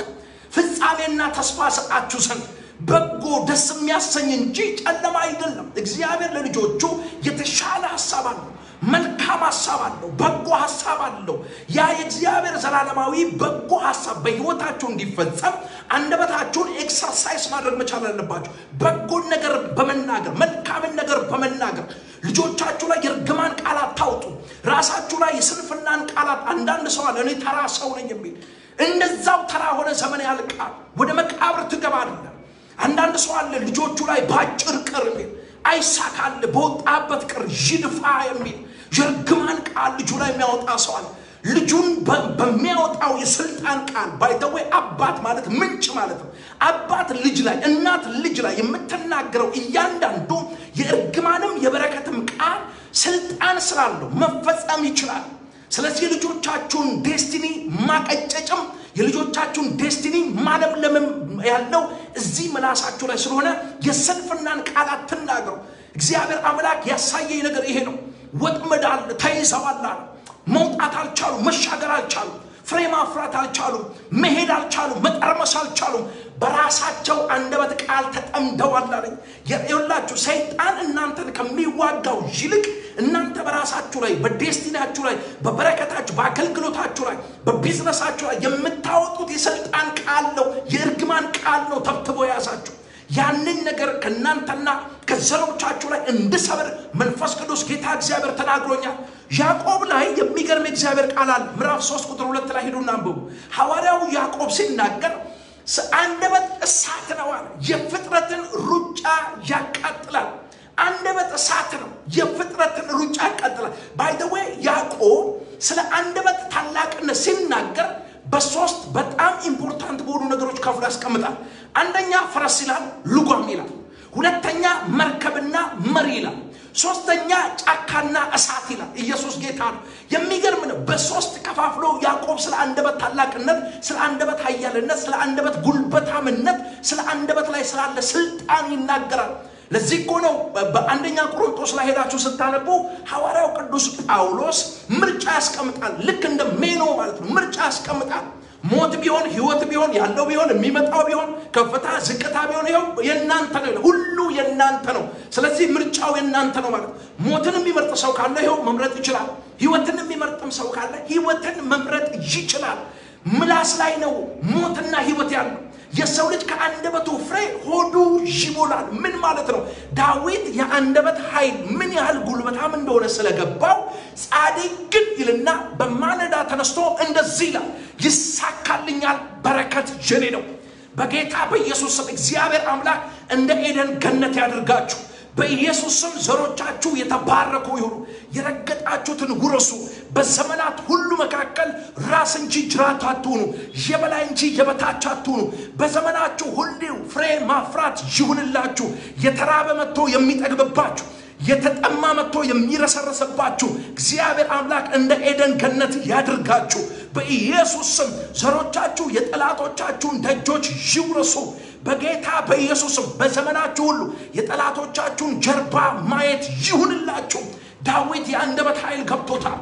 ፍጻሜና ተስፋ ሰጣችሁ ዘንድ በጎ ደስ የሚያሰኝ እንጂ ጨለማ አይደለም። እግዚአብሔር ለልጆቹ የተሻለ ሀሳብ አለው። መልካም ሀሳብ አለው። በጎ ሀሳብ አለው። ያ የእግዚአብሔር ዘላለማዊ በጎ ሀሳብ በሕይወታችሁ እንዲፈጸም አንደበታችሁን ኤክሰርሳይዝ ማድረግ መቻል አለባችሁ። በጎን ነገር በመናገር መልካምን ነገር በመናገር ልጆቻችሁ ላይ የእርግማን ቃላት ታውጡ። ራሳችሁ ላይ የስንፍናን ቃላት አንዳንድ ሰው አለ እኔ ተራ ሰው ነኝ የሚል እንደዛው ተራ ሆነ ዘመን ያልቃል። ወደ መቃብር ትገባለህ። አንዳንድ ሰው አለ ልጆቹ ላይ በአጭር ቅር የሚል አይሳካል በወጣበት ቅር ይድፋ የሚል የእርግማን ቃል ልጁ ላይ የሚያወጣ ሰው አለ። ልጁን በሚያወጣው የስልጣን ቃል ባይተወይ አባት ማለት ምንጭ ማለት ነው። አባት ልጅ ላይ፣ እናት ልጅ ላይ የምትናገረው እያንዳንዱ የእርግማንም የበረከትም ቃል ስልጣን ስላለው መፈጸም ይችላል። ስለዚህ የልጆቻችሁን ዴስቲኒ ማቀጨጭም የልጆቻችሁን ዴስቲኒ ማለምለምም ያለው እዚህ ምላሳችሁ ላይ ስለሆነ የስንፍናን ቃላት ትናገሩ። እግዚአብሔር አምላክ ያሳየኝ ነገር ይሄ ነው። ወጥመድ አለ፣ ተይዘዋል አለ። መውጣት አልቻሉም፣ መሻገር አልቻሉም፣ ፍሬ ማፍራት አልቻሉም፣ መሄድ አልቻሉም፣ መጠርመስ አልቻሉም። በራሳቸው አንደበት ቃል ተጠምደዋል አለኝ። ይኸውላችሁ ሰይጣን እናንተን ከሚዋጋው ይልቅ እናንተ በራሳችሁ ላይ በዴስቲናችሁ ላይ በበረከታችሁ በአገልግሎታችሁ ላይ በቢዝነሳችሁ ላይ የምታወጡት የስልጣን ቃል ነው፣ የእርግማን ቃል ነው ተብትቦ የያዛችሁ ያንን ነገር ከእናንተና ከዘሮቻችሁ ላይ እንድሰብር መንፈስ ቅዱስ ጌታ እግዚአብሔር ተናግሮኛል። ያዕቆብ ላይ የሚገርም የእግዚአብሔር ቃል አለ። ምዕራፍ 3 ቁጥር ሁለት ላይ ሂዱና አንብቡ። ሐዋርያው ያዕቆብ ሲናገር አንደበት እሳት ነው አለ። የፍጥረትን ሩጫ ያቃጥላል። አንደበት እሳት ነው፣ የፍጥረትን ሩጫ ያቃጥላል። ባይደዌ ያዕቆብ ስለ አንደበት ታላቅነት ሲናገር በሶስት በጣም ኢምፖርታንት በሆኑ ነገሮች ከፍሎ ያስቀምጣል። አንደኛ ፈረስ ይላል፣ ልጓም ይላል። ሁለተኛ መርከብና መሪ ይላል። ሶስተኛ ጫካና እሳት ይላል። ኢየሱስ ጌታ ነው። የሚገርም ነው። በሶስት ከፋፍሎ ያዕቆብ ስለ አንደበት ታላቅነት፣ ስለ አንደበት ኃያልነት፣ ስለ አንደበት ጉልበታምነት፣ ስለ አንደበት ላይ ስላለ ስልጣን ይናገራል። ለዚህ እኮ ነው በአንደኛ ቆሮንቶስ ላይ ሄዳችሁ ስታነቡ ሐዋርያው ቅዱስ ጳውሎስ ምርጫ ያስቀምጣል። ልክ እንደ ሜኖ ማለት ነው። ምርጫ ያስቀምጣል። ሞት ቢሆን ህይወት ቢሆን ያለው ቢሆን የሚመጣው ቢሆን ከፍታ ዝቅታ ቢሆን ይኸው የእናንተ ነው፣ ሁሉ የእናንተ ነው። ስለዚህ ምርጫው የእናንተ ነው ማለት ሞትን የሚመርጥ ሰው ካለ ይኸው መምረጥ ይችላል። ህይወትን የሚመርጥም ሰው ካለ ህይወትን መምረጥ ይችላል። ምላስ ላይ ነው ሞትና ህይወት ያለው። የሰው ልጅ ከአንደበቱ ፍሬ ሆዱ ይሞላል። ምን ማለት ነው? ዳዊት የአንደበት ኃይል ምን ያህል ጉልበታም እንደሆነ ስለገባው ጻድቅ ግን ይልና በማለዳ ተነስቶ እንደዚህ ይላል፣ ይሳካልኛል፣ በረከት የኔ ነው። በጌታ በኢየሱስ ስም እግዚአብሔር አምላክ እንደ ኤደን ገነት ያድርጋችሁ። በኢየሱስ ስም ዘሮቻችሁ የተባረኩ ይሁኑ። የረገጣችሁትን ውረሱ። በዘመናት ሁሉ መካከል ራስ እንጂ ጅራት አትሁኑ፣ የበላይ እንጂ የበታች አትሁኑ። በዘመናችሁ ሁሉ ፍሬ ማፍራት ይሁንላችሁ። የተራበ መጥቶ የሚጠግብባችሁ የተጠማ መጥቶ የሚረሰረሰባችሁ እግዚአብሔር አምላክ እንደ ኤደን ገነት ያድርጋችሁ። በኢየሱስ ስም ዘሮቻችሁ የጠላቶቻችሁን ደጆች ይውረሱ። በጌታ በኢየሱስም በዘመናችሁ ሁሉ የጠላቶቻችሁን ጀርባ ማየት ይሁንላችሁ። ዳዊት የአንደበት ኃይል ገብቶታል።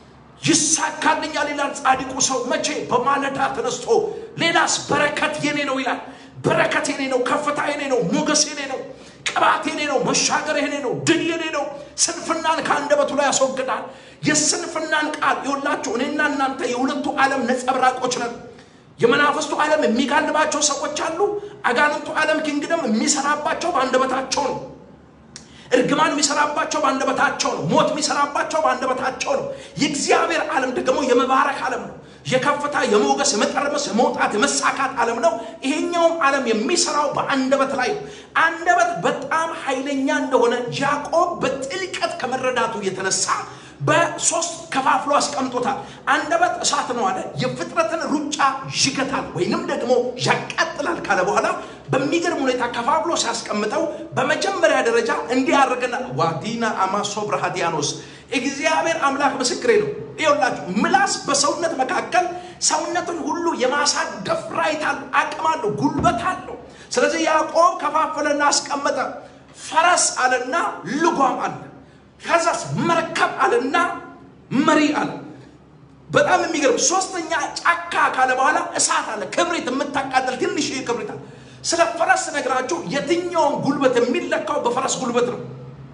ይሳካልኛል ይላል ጻድቁ ሰው መቼ? በማለዳ ተነስቶ። ሌላስ በረከት የኔ ነው ይላል። በረከት የኔ ነው፣ ከፍታ የኔ ነው፣ ሞገስ የኔ ነው፣ ቅባት የኔ ነው፣ መሻገር የኔ ነው፣ ድል የኔ ነው። ስንፍናን ከአንደበቱ ላይ ያስወግዳል። የስንፍናን ቃል ይኸውላችሁ፣ እኔና እናንተ የሁለቱ ዓለም ነጸብራቆች ነን። የመናፍስቱ ዓለም የሚጋልባቸው ሰዎች አሉ። አጋንንቱ ዓለም ኪንግደም የሚሰራባቸው በአንደበታቸው ነው። እርግማን የሚሰራባቸው በአንደበታቸው ነው። ሞት የሚሰራባቸው በአንደበታቸው ነው። የእግዚአብሔር ዓለም ደግሞ የመባረክ ዓለም ነው። የከፍታ የሞገስ የመጠርመስ የመውጣት የመሳካት ዓለም ነው። ይሄኛውም ዓለም የሚሰራው በአንደበት ላይ ነው። አንደበት በጣም ኃይለኛ እንደሆነ ያዕቆብ በጥልቀት ከመረዳቱ የተነሳ በሶስት ከፋፍሎ አስቀምጦታል። አንደበት እሳት ነው አለ። የፍጥረትን ሩጫ ይገታል ወይንም ደግሞ ያቃጥላል ካለ በኋላ በሚገርም ሁኔታ ከፋፍሎ ሲያስቀምጠው በመጀመሪያ ደረጃ እንዲህ ያደርገና ዋዲና አማሶ ብርሃዲያኖስ እግዚአብሔር አምላክ ምስክሬ ነው። ይኸውላችሁ ምላስ በሰውነት መካከል ሰውነትን ሁሉ የማሳደፍ ራይት አለው፣ አቅም አለው፣ ጉልበት አለው። ስለዚህ ያዕቆብ ከፋፈለና አስቀመጠ። ፈረስ አለና ልጓም አለ። ከዛስ መርከብ አለና መሪ አለ። በጣም የሚገርም ሶስተኛ ጫካ ካለ በኋላ እሳት አለ፣ ክብሪት የምታቃጠል ትንሽ ክብሪት አለ። ስለ ፈረስ ነግራችሁ የትኛውን ጉልበት የሚለካው በፈረስ ጉልበት ነው።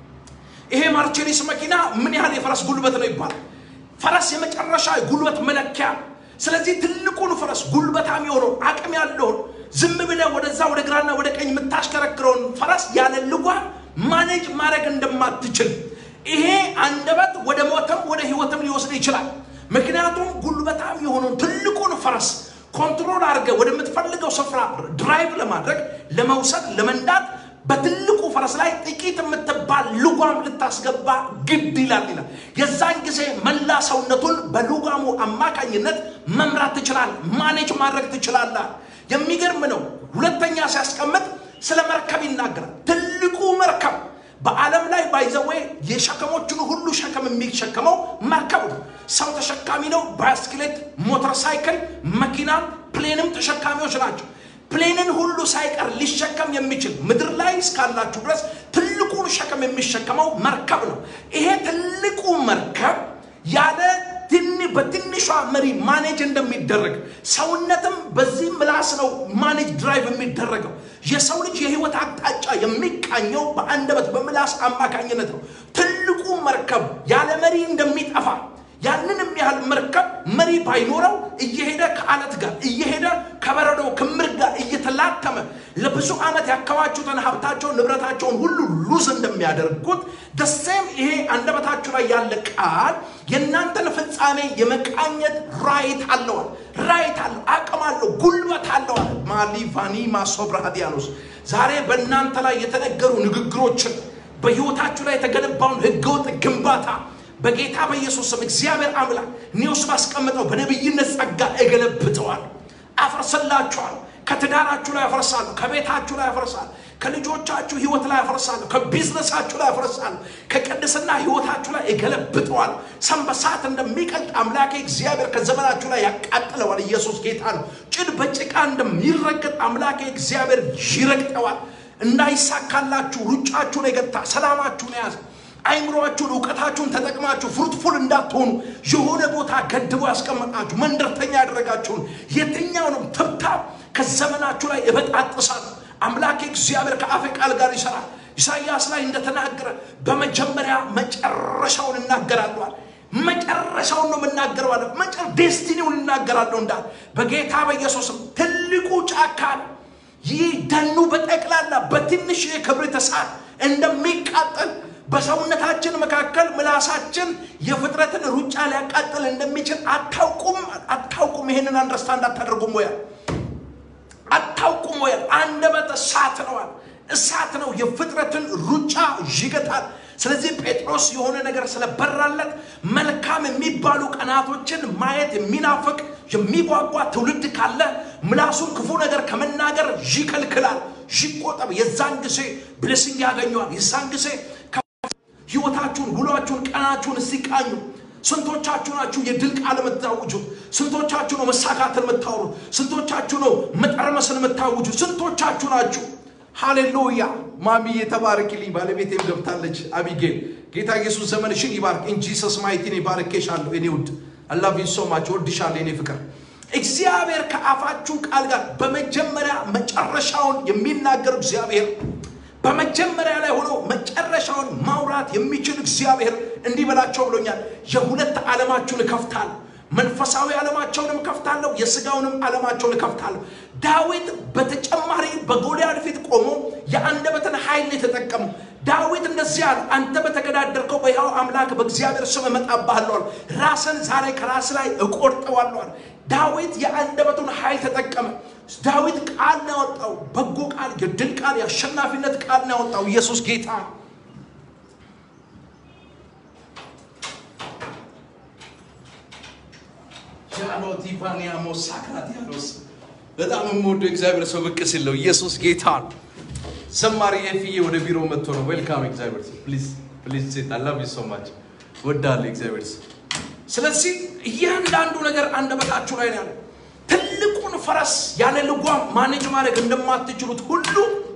ይሄ ማርቼዲስ መኪና ምን ያህል የፈረስ ጉልበት ነው ይባላል። ፈረስ የመጨረሻ ጉልበት መለኪያ ነው። ስለዚህ ትልቁን ፈረስ ጉልበታም የሆነው አቅም ያለውን ዝም ብለህ ወደዛ ወደ ግራና ወደ ቀኝ የምታሽከረክረውን ፈረስ ያለ ልጓም ማኔጅ ማድረግ እንደማትችል ይሄ አንደበት ወደ ሞትም ወደ ህይወትም ሊወስድ ይችላል። ምክንያቱም ጉልበታም የሆነውን ትልቁን ፈረስ ኮንትሮል አድርገህ ወደምትፈልገው ስፍራ ድራይቭ ለማድረግ ለመውሰድ፣ ለመንዳት በትልቁ ፈረስ ላይ ጥቂት የምትባል ልጓም ልታስገባ ግድ ይላል ይላል። የዛን ጊዜ መላ ሰውነቱን በልጓሙ አማካኝነት መምራት ትችላለህ፣ ማኔጅ ማድረግ ትችላለህ። የሚገርም ነው። ሁለተኛ ሲያስቀምጥ ስለ መርከብ ይናገራል። ትልቁ መርከብ በዓለም ላይ ባይዘዌ የሸከሞችን ሁሉ ሸከም የሚሸከመው መርከብ ነው። ሰው ተሸካሚ ነው። ባስክሌት፣ ሞተር ሳይክል፣ መኪናም ፕሌንም ተሸካሚዎች ናቸው። ፕሌንን ሁሉ ሳይቀር ሊሸከም የሚችል ምድር ላይ እስካላችሁ ድረስ ትልቁን ሸከም የሚሸከመው መርከብ ነው። ይሄ ትልቁ መርከብ ያለ በትንሿ መሪ ማኔጅ እንደሚደረግ ሰውነትም በዚህ ምላስ ነው ማኔጅ ድራይቭ የሚደረገው። የሰው ልጅ የህይወት አቅጣጫ የሚቃኘው በአንደበት በምላስ አማካኝነት ነው። ትልቁ መርከብ ያለ መሪ እንደሚጠፋ ያንን የሚያህል መርከብ መሪ ባይኖረው እየሄደ ከአለት ጋር እየሄደ ከበረዶ ክምር ጋር እየተላተመ ለብዙ ዓመት ያከማቹትን ሀብታቸውን ንብረታቸውን ሁሉ ሉዝ እንደሚያደርጉት ደሴም ይሄ አንደበታችሁ ላይ ያለ ቃል የእናንተን ፍጻሜ የመቃኘት ራይት አለዋል። ራይት አለው፣ አቅም አለው፣ ጉልበት አለዋል። ማሊቫኒ ማሶብራዲያኖስ ዛሬ በእናንተ ላይ የተነገሩ ንግግሮችን በህይወታችሁ ላይ የተገነባውን ህገወጥ ግንባታ በጌታ በኢየሱስ ስም እግዚአብሔር አምላክ እኔ ውስጥ ባስቀምጠው በነቢይነት ጸጋ እገለብጠዋለሁ፣ አፈርስላችኋለሁ። ከትዳራችሁ ላይ አፈርሳለሁ፣ ከቤታችሁ ላይ አፈርሳለሁ፣ ከልጆቻችሁ ህይወት ላይ አፈርሳለሁ፣ ከቢዝነሳችሁ ላይ አፈርሳለሁ፣ ከቅድስና ህይወታችሁ ላይ እገለብጠዋለሁ። ሰንበሳት እንደሚቀልጥ አምላኬ እግዚአብሔር ከዘመናችሁ ላይ ያቃጥለዋል። ኢየሱስ ጌታ ነው። ጭድ በጭቃ እንደሚረገጥ አምላኬ እግዚአብሔር ይረግጠዋል። እንዳይሳካላችሁ ሩጫችሁን የገታ ሰላማችሁን የያዘ አይምሯችሁን እውቀታችሁን ተጠቅማችሁ ፍሩትፉል እንዳትሆኑ የሆነ ቦታ ገድቦ ያስቀመጣችሁ መንደርተኛ ያደረጋችሁን የትኛውንም ትብታብ ከዘመናችሁ ላይ እበጣጥሳለሁ። አምላኬ እግዚአብሔር ከአፌ ቃል ጋር ይሰራል። ኢሳይያስ ላይ እንደተናገረ በመጀመሪያ መጨረሻውን እናገራለዋል። መጨረሻውን ነው የምናገረው አለ። መጨረ ዴስቲኒውን እናገራለሁ እንዳለ በጌታ በኢየሱስም ትልቁ ጫካ ነው። ይህ ደኑ በጠቅላላ በትንሽ የክብሪት እሳት እንደሚቃጠል በሰውነታችን መካከል ምላሳችን የፍጥረትን ሩጫ ሊያቃጥል እንደሚችል አታውቁም? አታውቁም? ይሄንን አንደርስታንድ አታደርጉም ወይ? አታውቁም ወይ? አንደበት እሳት ነዋል። እሳት ነው፣ የፍጥረትን ሩጫ ይገታል። ስለዚህ ጴጥሮስ የሆነ ነገር ስለበራለት መልካም የሚባሉ ቀናቶችን ማየት የሚናፍቅ የሚጓጓ ትውልድ ካለ ምላሱን ክፉ ነገር ከመናገር ይከልክላል፣ ይቆጠብ። የዛን ጊዜ ብሌሲንግ ያገኘዋል። የዛን ጊዜ ህይወታችሁን፣ ውሏችሁን፣ ቀናችሁን እስኪቃኙ ስንቶቻችሁ ናችሁ የድል ቃል የምታውጁት? ስንቶቻችሁ ነው መሳካትን የምታወሩት? ስንቶቻችሁ ነው መጠርመስን የምታውጁት? ስንቶቻችሁ ናችሁ? ሃሌሉያ ማሚ የተባረኪልኝ ባለቤቴም ገብታለች። አቢጌል ጌታ ኢየሱስ ዘመንሽን ይባርክ። ኢን ጂሰስ ማይቲን ይባርኬሻለሁ። እኔ ውድ አላቪ ሶማች ወድሻለሁ። እኔ ፍቅር እግዚአብሔር ከአፋችሁ ቃል ጋር በመጀመሪያ መጨረሻውን የሚናገር እግዚአብሔር በመጀመሪያ ላይ ሆኖ መጨረሻውን ማውራት የሚችል እግዚአብሔር እንዲህ በላቸው ብሎኛል። የሁለት ዓለማችሁን እከፍታለሁ። መንፈሳዊ ዓለማቸውንም እከፍታለሁ፣ የስጋውንም ዓለማቸውን እከፍታለሁ። ዳዊት በተጨማሪ በጎልያድ ፊት ቆሞ የአንደበትን ኃይል የተጠቀመው ዳዊት እንደዚህ አለ፣ አንተ በተገዳደርከው በሕያው አምላክ በእግዚአብሔር ስም እመጣብሃለሁ፣ ራስን ዛሬ ከራስ ላይ እቆርጠዋለሁ። ዳዊት የአንደበቱን ኃይል ተጠቀመ። ዳዊት ቃል ነው ያወጣው፣ በጎ ቃል፣ የድል ቃል፣ የአሸናፊነት ቃል ነው ያወጣው። ኢየሱስ ጌታ ነው። ጃኖቲፋኒያሞ ሳክራቲያኖስ በጣም የምወደው እግዚአብሔር ሰው ብቅ ሲል ነው። ኢየሱስ ጌታ ነው። ዘማሪ ኤፍዬ ወደ ቢሮ መጥቶ ነው። ዌልካም እግዚአብሔር ሰው ፕሊዝ ፕሊዝ ሴት አይ ላቭ ዩ ሶ ማች ወዳለሁ እግዚአብሔር ሰው። ስለዚህ እያንዳንዱ ነገር አንደበታችሁ ላይ ነው ያለው። ትልቁን ፈረስ ያለ ልጓም ማኔጅ ማድረግ እንደማትችሉት ሁሉ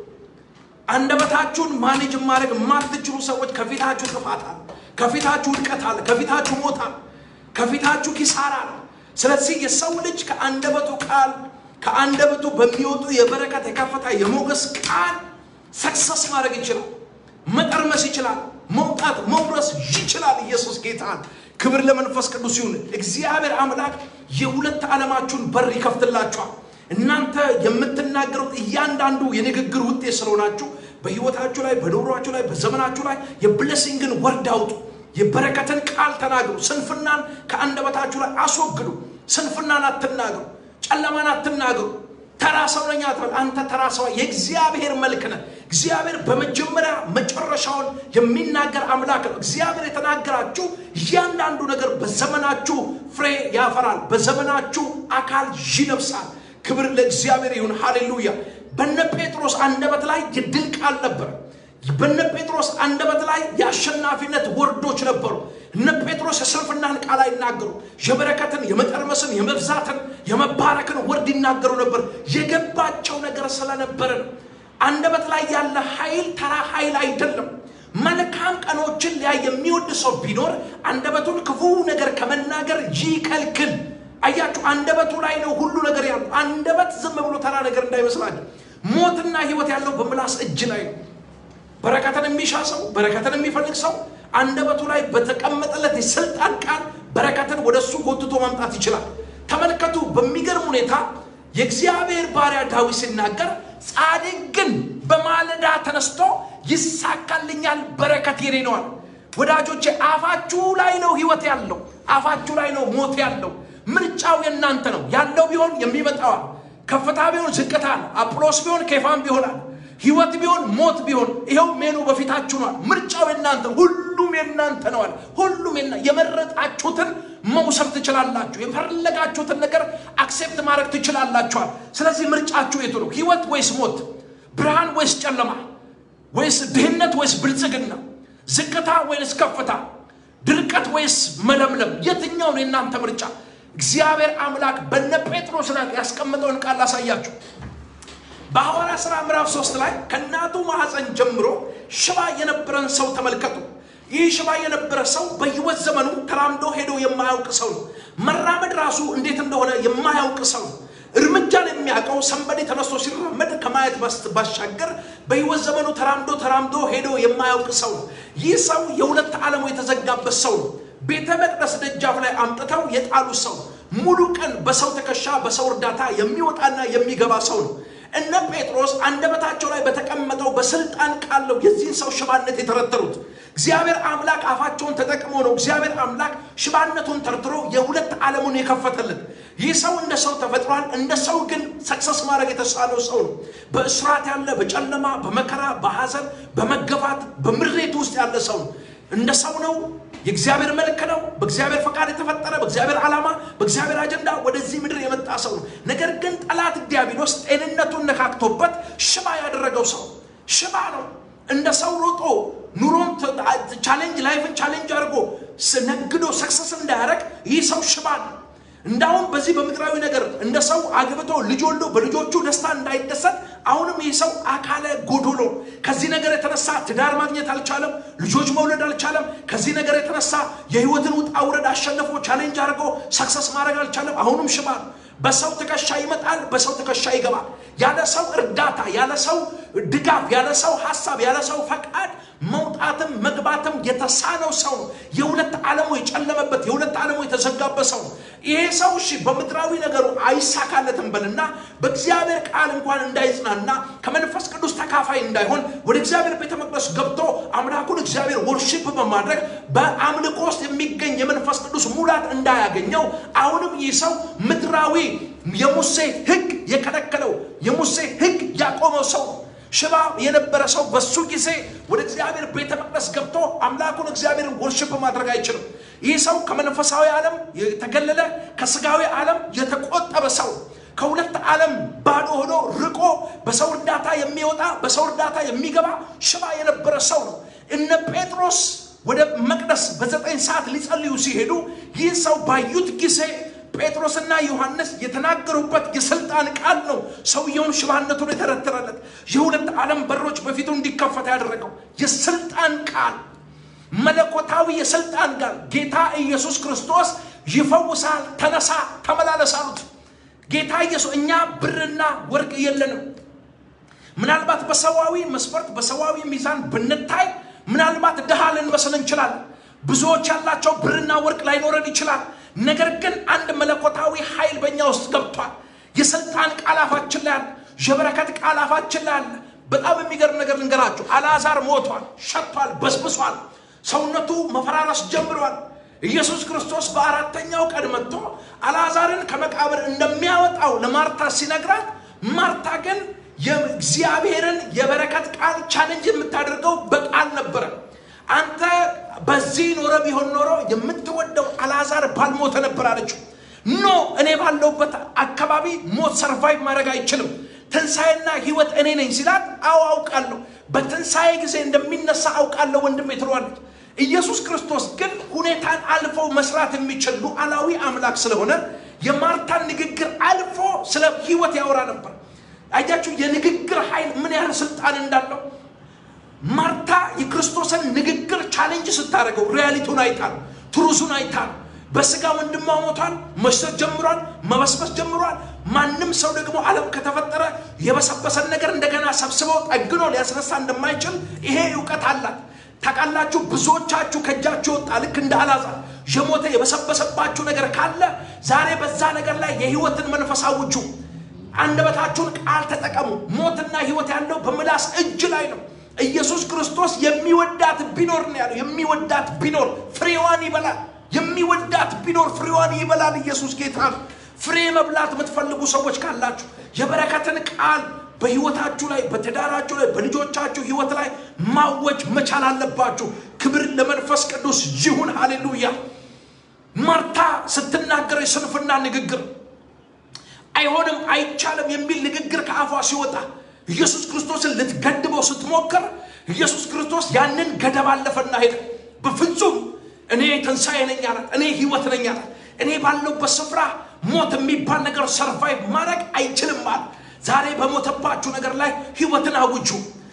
አንደበታችሁን ማኔጅ ማድረግ የማትችሉ ሰዎች ከፊታችሁ ጥፋት አለ፣ ከፊታችሁ ውድቀት አለ፣ ከፊታችሁ ሞት አለ፣ ከፊታችሁ ኪሳራ አለ። ስለዚህ የሰው ልጅ ከአንደበቱ ቃል ከአንደበቱ በሚወጡ የበረከት የከፍታ የሞገስ ቃል ሰክሰስ ማድረግ ይችላል፣ መጠርመስ ይችላል፣ መውጣት መውረስ ይችላል። ኢየሱስ ጌታ ክብር ለመንፈስ ቅዱስ ይሁን። እግዚአብሔር አምላክ የሁለት ዓለማችሁን በር ይከፍትላችኋል። እናንተ የምትናገሩት እያንዳንዱ የንግግር ውጤት ስለሆናችሁ በህይወታችሁ ላይ በኑሯችሁ ላይ በዘመናችሁ ላይ የብሌሲንግን ወርድ አውጡ። የበረከትን ቃል ተናግሩ። ስንፍናን ከአንደበታችሁ ላይ አስወግዱ። ስንፍናን አትናገሩ። ጨለማን አትናገሩ። ተራ ሰው ነኝ አትበል። አንተ ተራ ሰው የእግዚአብሔር መልክ ነህ። እግዚአብሔር በመጀመሪያ መጨረሻውን የሚናገር አምላክ ነው። እግዚአብሔር የተናገራችሁ እያንዳንዱ ነገር በዘመናችሁ ፍሬ ያፈራል። በዘመናችሁ አካል ይለብሳል። ክብር ለእግዚአብሔር ይሁን። ሃሌሉያ። በነ ጴጥሮስ አንደበት ላይ የድል ቃል ነበር። በነ ጴጥሮስ አንደበት ላይ የአሸናፊነት ወርዶች ነበሩ። እነ ጴጥሮስ የስንፍናን ቃል አይናገሩ። የበረከትን፣ የመጠርመስን፣ የመብዛትን፣ የመባረክን ወርድ ይናገሩ ነበር። የገባቸው ነገር ስለነበረ ነው። አንደበት ላይ ያለ ኃይል ተራ ኃይል አይደለም። መልካም ቀኖችን ሊያይ የሚወድ ሰው ቢኖር አንደበቱን ክፉ ነገር ከመናገር ይከልክል። አያችሁ፣ አንደበቱ ላይ ነው ሁሉ ነገር ያለው። አንደበት ዝም ብሎ ተራ ነገር እንዳይመስላችሁ። ሞትና ሕይወት ያለው በምላስ እጅ ላይ ነው። በረከትን የሚሻ ሰው በረከትን የሚፈልግ ሰው አንደበቱ ላይ በተቀመጠለት የስልጣን ቃል በረከትን ወደ እሱ ጎትቶ ማምጣት ይችላል። ተመልከቱ፣ በሚገርም ሁኔታ የእግዚአብሔር ባሪያ ዳዊት ሲናገር ጻድቅ ግን በማለዳ ተነስቶ ይሳካልኛል፣ በረከት የኔ ነዋል። ወዳጆቼ አፋችሁ ላይ ነው ህይወት ያለው፣ አፋችሁ ላይ ነው ሞት ያለው። ምርጫው የእናንተ ነው። ያለው ቢሆን የሚመጣዋል። ከፍታ ቢሆን ዝቅታ ነው። አጵሎስ ቢሆን ኬፋም ቢሆናል ህይወት ቢሆን ሞት ቢሆን ይኸው ሜኑ በፊታችሁ ነዋል። ምርጫው የናንተ ሁሉም የናንተ ነዋል። ሁሉም የመረጣችሁትን መውሰድ ትችላላችሁ። የፈለጋችሁትን ነገር አክሴፕት ማድረግ ትችላላችኋል። ስለዚህ ምርጫችሁ የቱ ነው? ህይወት ወይስ ሞት? ብርሃን ወይስ ጨለማ? ወይስ ድህነት ወይስ ብልጽግና? ዝቅታ ወይስ ከፍታ? ድርቀት ወይስ መለምለም? የትኛውን የእናንተ ምርጫ? እግዚአብሔር አምላክ በነ ጴጥሮስ ላይ ያስቀመጠውን ቃል ላሳያችሁ። በሐዋርያ ሥራ ምዕራፍ ሶስት ላይ ከእናቱ ማኅፀን ጀምሮ ሽባ የነበረን ሰው ተመልከቱ። ይህ ሽባ የነበረ ሰው በሕይወት ዘመኑ ተራምዶ ሄዶ የማያውቅ ሰው ነው። መራመድ ራሱ እንዴት እንደሆነ የማያውቅ ሰው ነው። እርምጃን የሚያውቀው ሰንበዴ ተነስቶ ሲራመድ ከማየት ባሻገር በሕይወት ዘመኑ ተራምዶ ተራምዶ ሄዶ የማያውቅ ሰው ነው። ይህ ሰው የሁለት ዓለሙ የተዘጋበት ሰው ነው። ቤተ መቅደስ ደጃፍ ላይ አምጥተው የጣሉ ሰው ሙሉ ቀን በሰው ትከሻ በሰው እርዳታ የሚወጣና የሚገባ ሰው ነው። እነ ጴጥሮስ አንደበታቸው ላይ በተቀመጠው በስልጣን ቃል ነው የዚህን ሰው ሽባነት የተረተሩት። እግዚአብሔር አምላክ አፋቸውን ተጠቅሞ ነው እግዚአብሔር አምላክ ሽባነቱን ተርትሮ የሁለት ዓለሙን የከፈተልን። ይህ ሰው እንደ ሰው ተፈጥሯል። እንደ ሰው ግን ሰክሰስ ማድረግ የተሳለው ሰው ነው። በእስራት ያለ፣ በጨለማ፣ በመከራ፣ በሐዘን፣ በመገፋት፣ በምሬት ውስጥ ያለ ሰው ነው። እንደ ሰው ነው። የእግዚአብሔር መልክ ነው። በእግዚአብሔር ፈቃድ የተፈጠረ በእግዚአብሔር ዓላማ በእግዚአብሔር አጀንዳ ወደዚህ ምድር የመጣ ሰው ነው። ነገር ግን ጠላት ዲያብሎስ ጤንነቱን ነካክቶበት ሽባ ያደረገው ሰው ሽባ ነው። እንደ ሰው ሮጦ ኑሮን ቻሌንጅ ላይፍን ቻሌንጅ አድርጎ ነግዶ ሰክሰስ እንዳያደረግ ይህ ሰው ሽባ ነው። እንዳውም በዚህ በምድራዊ ነገር እንደ ሰው አግብቶ ልጅ ወልዶ በልጆቹ ደስታ እንዳይደሰት አሁንም ይህ ሰው አካለ ጎዶሎ ከዚህ ነገር የተነሳ ትዳር ማግኘት አልቻለም። ልጆች መውለድ አልቻለም። ከዚህ ነገር የተነሳ የህይወትን ውጣ ውረድ አሸንፎ ቻሌንጅ አድርጎ ሰክሰስ ማድረግ አልቻለም። አሁንም ሽባ ነው። በሰው ትከሻ ይመጣል፣ በሰው ትከሻ ይገባል። ያለ ሰው እርዳታ፣ ያለ ሰው ድጋፍ፣ ያለ ሰው ሀሳብ፣ ያለ ሰው ፈቃድ መውጣትም መግባትም የተሳነው ሰው ነው። የሁለት ዓለሙ የጨለመበት የሁለት ዓለሙ የተዘጋበት ሰው ነው። ይሄ ሰው እሺ በምድራዊ ነገሩ አይሳካለትም በልና በእግዚአብሔር ቃል እንኳን እንዳይጽናና ከመንፈስ ቅዱስ ተካፋይ እንዳይሆን ወደ እግዚአብሔር ቤተ መቅደስ ገብቶ አምላኩን እግዚአብሔር ወርሺፕ በማድረግ በአምልኮ ውስጥ የሚገኝ የመንፈስ ቅዱስ ሙላት እንዳያገኘው አሁንም ይህ ሰው ምድራዊ የሙሴ ሕግ የከለከለው የሙሴ ሕግ ያቆመው ሰው ነው። ሽባ የነበረ ሰው በሱ ጊዜ ወደ እግዚአብሔር ቤተ መቅደስ ገብቶ አምላኩን እግዚአብሔርን ወርሽፕ ማድረግ አይችልም። ይህ ሰው ከመንፈሳዊ ዓለም የተገለለ ከስጋዊ ዓለም የተቆጠበ ሰው ከሁለት ዓለም ባዶ ሆኖ ርቆ በሰው እርዳታ የሚወጣ በሰው እርዳታ የሚገባ ሽባ የነበረ ሰው ነው። እነ ጴጥሮስ ወደ መቅደስ በዘጠኝ ሰዓት ሊጸልዩ ሲሄዱ ይህ ሰው ባዩት ጊዜ ጴጥሮስና ዮሐንስ የተናገሩበት የስልጣን ቃል ነው ሰውየውን ሽባነቱን የተረተረለት የሁለት ዓለም በሮች በፊቱ እንዲከፈት ያደረገው የስልጣን ቃል መለኮታዊ የስልጣን ቃል ጌታ ኢየሱስ ክርስቶስ ይፈውሳል ተነሳ ተመላለስ አሉት ጌታ ኢየሱስ እኛ ብርና ወርቅ የለንም ምናልባት በሰዋዊ መስፈርት በሰዋዊ ሚዛን ብንታይ ምናልባት ድሃ ልንመስል እንችላለን ብዙዎች ያላቸው ብርና ወርቅ ላይኖረን ይችላል ነገር ግን አንድ መለኮታዊ ኃይል በእኛ ውስጥ ገብቷል የስልጣን ቃል አፋችን ላይ አለ የበረከት ቃል አፋችን ላይ አለ በጣም የሚገርም ነገር ልንገራችሁ አልዓዛር ሞቷል ሸቷል በስብሷል ሰውነቱ መፈራረስ ጀምሯል ኢየሱስ ክርስቶስ በአራተኛው ቀን መጥቶ አልዓዛርን ከመቃብር እንደሚያወጣው ለማርታ ሲነግራት ማርታ ግን የእግዚአብሔርን የበረከት ቃል ቻለንጅ የምታደርገው በቃል ነበረ አንተ በዚህ ኖረ ቢሆን ኖሮ የምትወደው አልዓዛር ባልሞተ ነበር አለችው ኖ እኔ ባለውበት አካባቢ ሞት ሰርቫይቭ ማድረግ አይችልም ትንሣኤና ህይወት እኔ ነኝ ሲላት አዎ አውቃለሁ በትንሣኤ ጊዜ እንደሚነሳ አውቃለሁ ወንድሜ ትለዋለች ኢየሱስ ክርስቶስ ግን ሁኔታን አልፎ መስራት የሚችል ሉዓላዊ አምላክ ስለሆነ የማርታን ንግግር አልፎ ስለ ህይወት ያወራ ነበር አያችሁ የንግግር ኃይል ምን ያህል ስልጣን እንዳለው ማርታ የክርስቶስን ንግግር ቻሌንጅ ስታደርገው ሪያሊቲውን አይታል ትሩዙን አይታል በስጋ ወንድሟ ሞቷል መሽተት ጀምሯል መበስበስ ጀምሯል ማንም ሰው ደግሞ ዓለም ከተፈጠረ የበሰበሰን ነገር እንደገና ሰብስበው ጠግኖ ሊያስነሳ እንደማይችል ይሄ እውቀት አላት ታውቃላችሁ ብዙዎቻችሁ ከእጃችሁ ወጣ ልክ እንደ አላዛር የሞተ የበሰበሰባችሁ ነገር ካለ ዛሬ በዛ ነገር ላይ የህይወትን መንፈስ አውጁ አንደበታችሁን ቃል ተጠቀሙ ሞትና ህይወት ያለው በምላስ እጅ ላይ ነው ኢየሱስ ክርስቶስ የሚወዳት ቢኖር ነው ያለው የሚወዳት ቢኖር ፍሬዋን ይበላል የሚወዳት ቢኖር ፍሬዋን ይበላል ኢየሱስ ጌታ ነው ፍሬ መብላት የምትፈልጉ ሰዎች ካላችሁ የበረከትን ቃል በህይወታችሁ ላይ በትዳራችሁ ላይ በልጆቻችሁ ህይወት ላይ ማወጅ መቻል አለባችሁ ክብር ለመንፈስ ቅዱስ ይሁን ሃሌሉያ ማርታ ስትናገር የስንፍና ንግግር አይሆንም አይቻልም የሚል ንግግር ከአፏ ሲወጣ ኢየሱስ ክርስቶስን ልትገድበው ስትሞክር ኢየሱስ ክርስቶስ ያንን ገደብ አለፈና ሄደ በፍጹም እኔ ትንሣኤ ነኝ አላት እኔ ህይወት ነኝ አላት እኔ ባለውበት ስፍራ ሞት የሚባል ነገር ሰርቫይቭ ማድረግ አይችልም አለ ዛሬ በሞተባችሁ ነገር ላይ ህይወትን አውጁ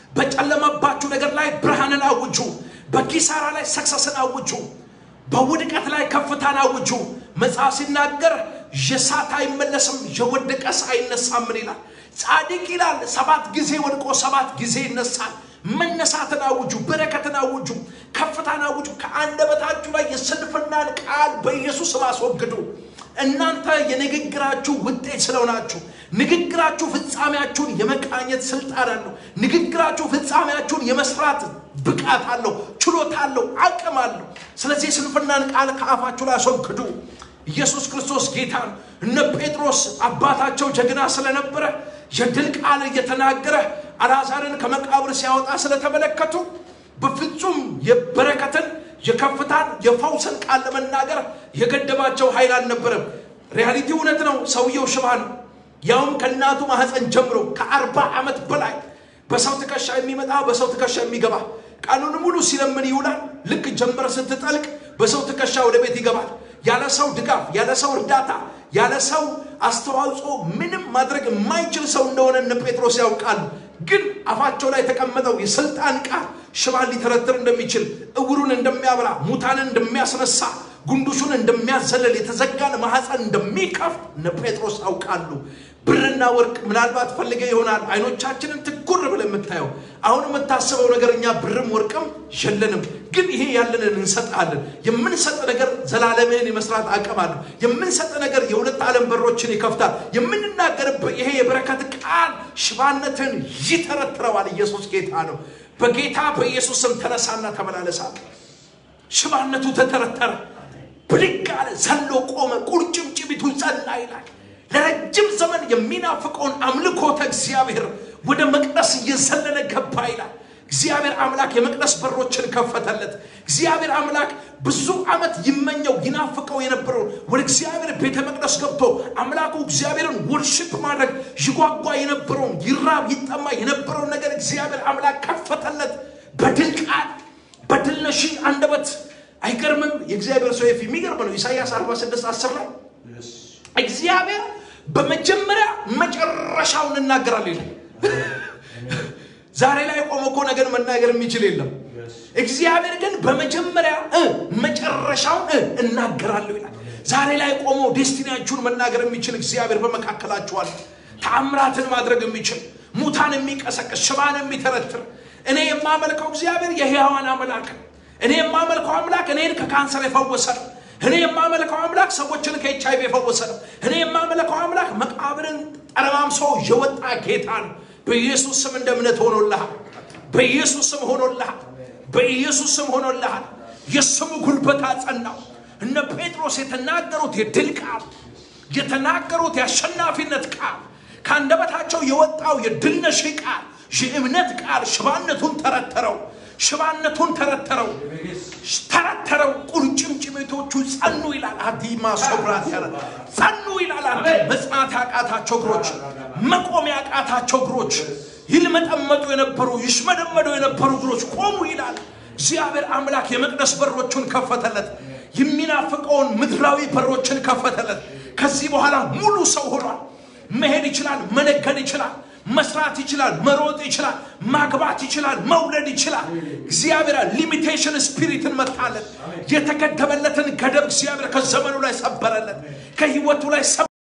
በጨለመባችሁ ነገር ላይ ብርሃንን አውጁ በኪሳራ ላይ ሰክሰስን አውጁ በውድቀት ላይ ከፍታን አውጁ መጽሐፍ ሲናገር የሳት አይመለስም የወደቀስ አይነሳምን ይላል ጻድቅ ይላል ሰባት ጊዜ ወድቆ ሰባት ጊዜ ይነሳል መነሳትን አውጁ በረከትን አውጁ ከፍታን አውጁ ከአንደበታችሁ ላይ የስንፍናን ቃል በኢየሱስ ስም አስወግዱ እናንተ የንግግራችሁ ውጤት ስለሆናችሁ ንግግራችሁ ፍጻሜያችሁን የመቃኘት ስልጣን አለው ንግግራችሁ ፍጻሜያችሁን የመስራት ብቃት አለው ችሎታ አለው አቅም አለው ስለዚህ ስንፍናን ቃል ከአፋችሁ ላይ አስወግዱ ኢየሱስ ክርስቶስ ጌታ ነው እነ ጴጥሮስ አባታቸው ጀግና ስለነበረ የድል ቃል እየተናገረ አልዓዛርን ከመቃብር ሲያወጣ ስለተመለከቱ በፍጹም የበረከትን የከፍታን የፈውስን ቃል ለመናገር የገደባቸው ኃይል አልነበረም ሪያሊቲ እውነት ነው ሰውየው ሽባ ነው ያውም ከእናቱ ማህፀን ጀምሮ ከአርባ ዓመት በላይ በሰው ትከሻ የሚመጣ በሰው ትከሻ የሚገባ ቀኑን ሙሉ ሲለምን ይውላል ልክ ጀንበር ስትጠልቅ በሰው ትከሻ ወደ ቤት ይገባል ያለ ሰው ድጋፍ ያለ ሰው እርዳታ ያለ ሰው አስተዋጽኦ ምንም ማድረግ የማይችል ሰው እንደሆነ እነ ጴጥሮስ ያውቃሉ ግን አፋቸው ላይ የተቀመጠው የስልጣን ቃል ሽባን ሊተረትር እንደሚችል እውሩን እንደሚያበራ ሙታንን እንደሚያስነሳ ጉንዱሹን እንደሚያዘለል የተዘጋን ማህፀን እንደሚከፍት እነ ጴጥሮስ ያውቃሉ ብርና ወርቅ ምናልባት ፈልገ ይሆናል አይኖቻችንን ትኩር ብለህ የምታየው አሁን የምታስበው ነገር እኛ ብርም ወርቅም የለንም፣ ግን ይሄ ያለንን እንሰጣለን። የምንሰጥ ነገር ዘላለምህን የመስራት አቅም አለው። የምንሰጥ ነገር የሁለት ዓለም በሮችን ይከፍታል። የምንናገርበት ይሄ የበረከት ቃል ሽባነትን ይተረትረዋል። ኢየሱስ ጌታ ነው። በጌታ በኢየሱስ ስም ተነሳና ተመላለሳል። ሽባነቱ ተተረተረ፣ ብድግ አለ፣ ዘሎ ቆመ፣ ቁርጭምጭሚቱ ጸና ይላል። ለረጅም ዘመን የሚናፍቀውን አምልኮተ እግዚአብሔር ወደ መቅደስ እየዘለለ ገባ ይላል። እግዚአብሔር አምላክ የመቅደስ በሮችን ከፈተለት። እግዚአብሔር አምላክ ብዙ ዓመት ይመኘው ይናፍቀው የነበረው ወደ እግዚአብሔር ቤተ መቅደስ ገብቶ አምላኩ እግዚአብሔርን ወርሽፕ ማድረግ ይጓጓ የነበረውን ይራብ ይጠማ የነበረውን ነገር እግዚአብሔር አምላክ ከፈተለት በድል ቃል በድል ነሺ አንደበት። አይገርምም? የእግዚአብሔር ሰው የሚገርም ነው። ኢሳይያስ 46 10 ላይ እግዚአብሔር በመጀመሪያ መጨረሻውን እናገራል ይላል። ዛሬ ላይ ቆመ እኮ ነገር መናገር የሚችል የለም። እግዚአብሔር ግን በመጀመሪያ መጨረሻውን እናገራለሁ ይላል። ዛሬ ላይ ቆሞ ዴስቲኒያችሁን መናገር የሚችል እግዚአብሔር በመካከላችኋል። ተአምራትን ማድረግ የሚችል ሙታን የሚቀሰቅስ ሽባን የሚተረትር እኔ የማመልከው እግዚአብሔር የሕያዋን አምላክ እኔ የማመልከው አምላክ እኔን ከካንሰር የፈወሰ ነው። እኔ የማመልከው አምላክ ሰዎችን ከኤች አይቪ የፈወሰ ነው። እኔ የማመልከው አምላክ መቃብርን ጠረማምሶ የወጣ ጌታ ነው። በኢየሱስ ስም እንደ እምነት ሆኖልሃል። በኢየሱስ ስም ሆኖልሃል። በኢየሱስ ስም ሆኖልሃል። የስሙ ጉልበት አጸናው። እነ ጴጥሮስ የተናገሩት የድል ቃል የተናገሩት የአሸናፊነት ቃል ከአንደበታቸው የወጣው የድል ነሺ ቃል የእምነት ቃል ሽባነቱን ተረተረው። ሽባነቱን ተረተረው ተረተረው። ቁርጭምጭሚቶቹ ጸኑ ይላል። አዲማ ሶብራት ያለ ጸኑ ይላል። አንተ መጽናት ያቃታቸው እግሮች፣ መቆም ያቃታቸው እግሮች፣ ይልመጠመጡ የነበሩ ይሽመደመዱ የነበሩ እግሮች ቆሙ ይላል። እግዚአብሔር አምላክ የመቅደስ በሮቹን ከፈተለት። የሚናፍቀውን ምድራዊ በሮችን ከፈተለት። ከዚህ በኋላ ሙሉ ሰው ሆኗል። መሄድ ይችላል። መነገድ ይችላል። መስራት ይችላል። መሮጥ ይችላል። ማግባት ይችላል። መውለድ ይችላል። እግዚአብሔር ሊሚቴሽን ስፒሪትን መታለት። የተገደበለትን ገደብ እግዚአብሔር ከዘመኑ ላይ ሰበረለት። ከህይወቱ ላይ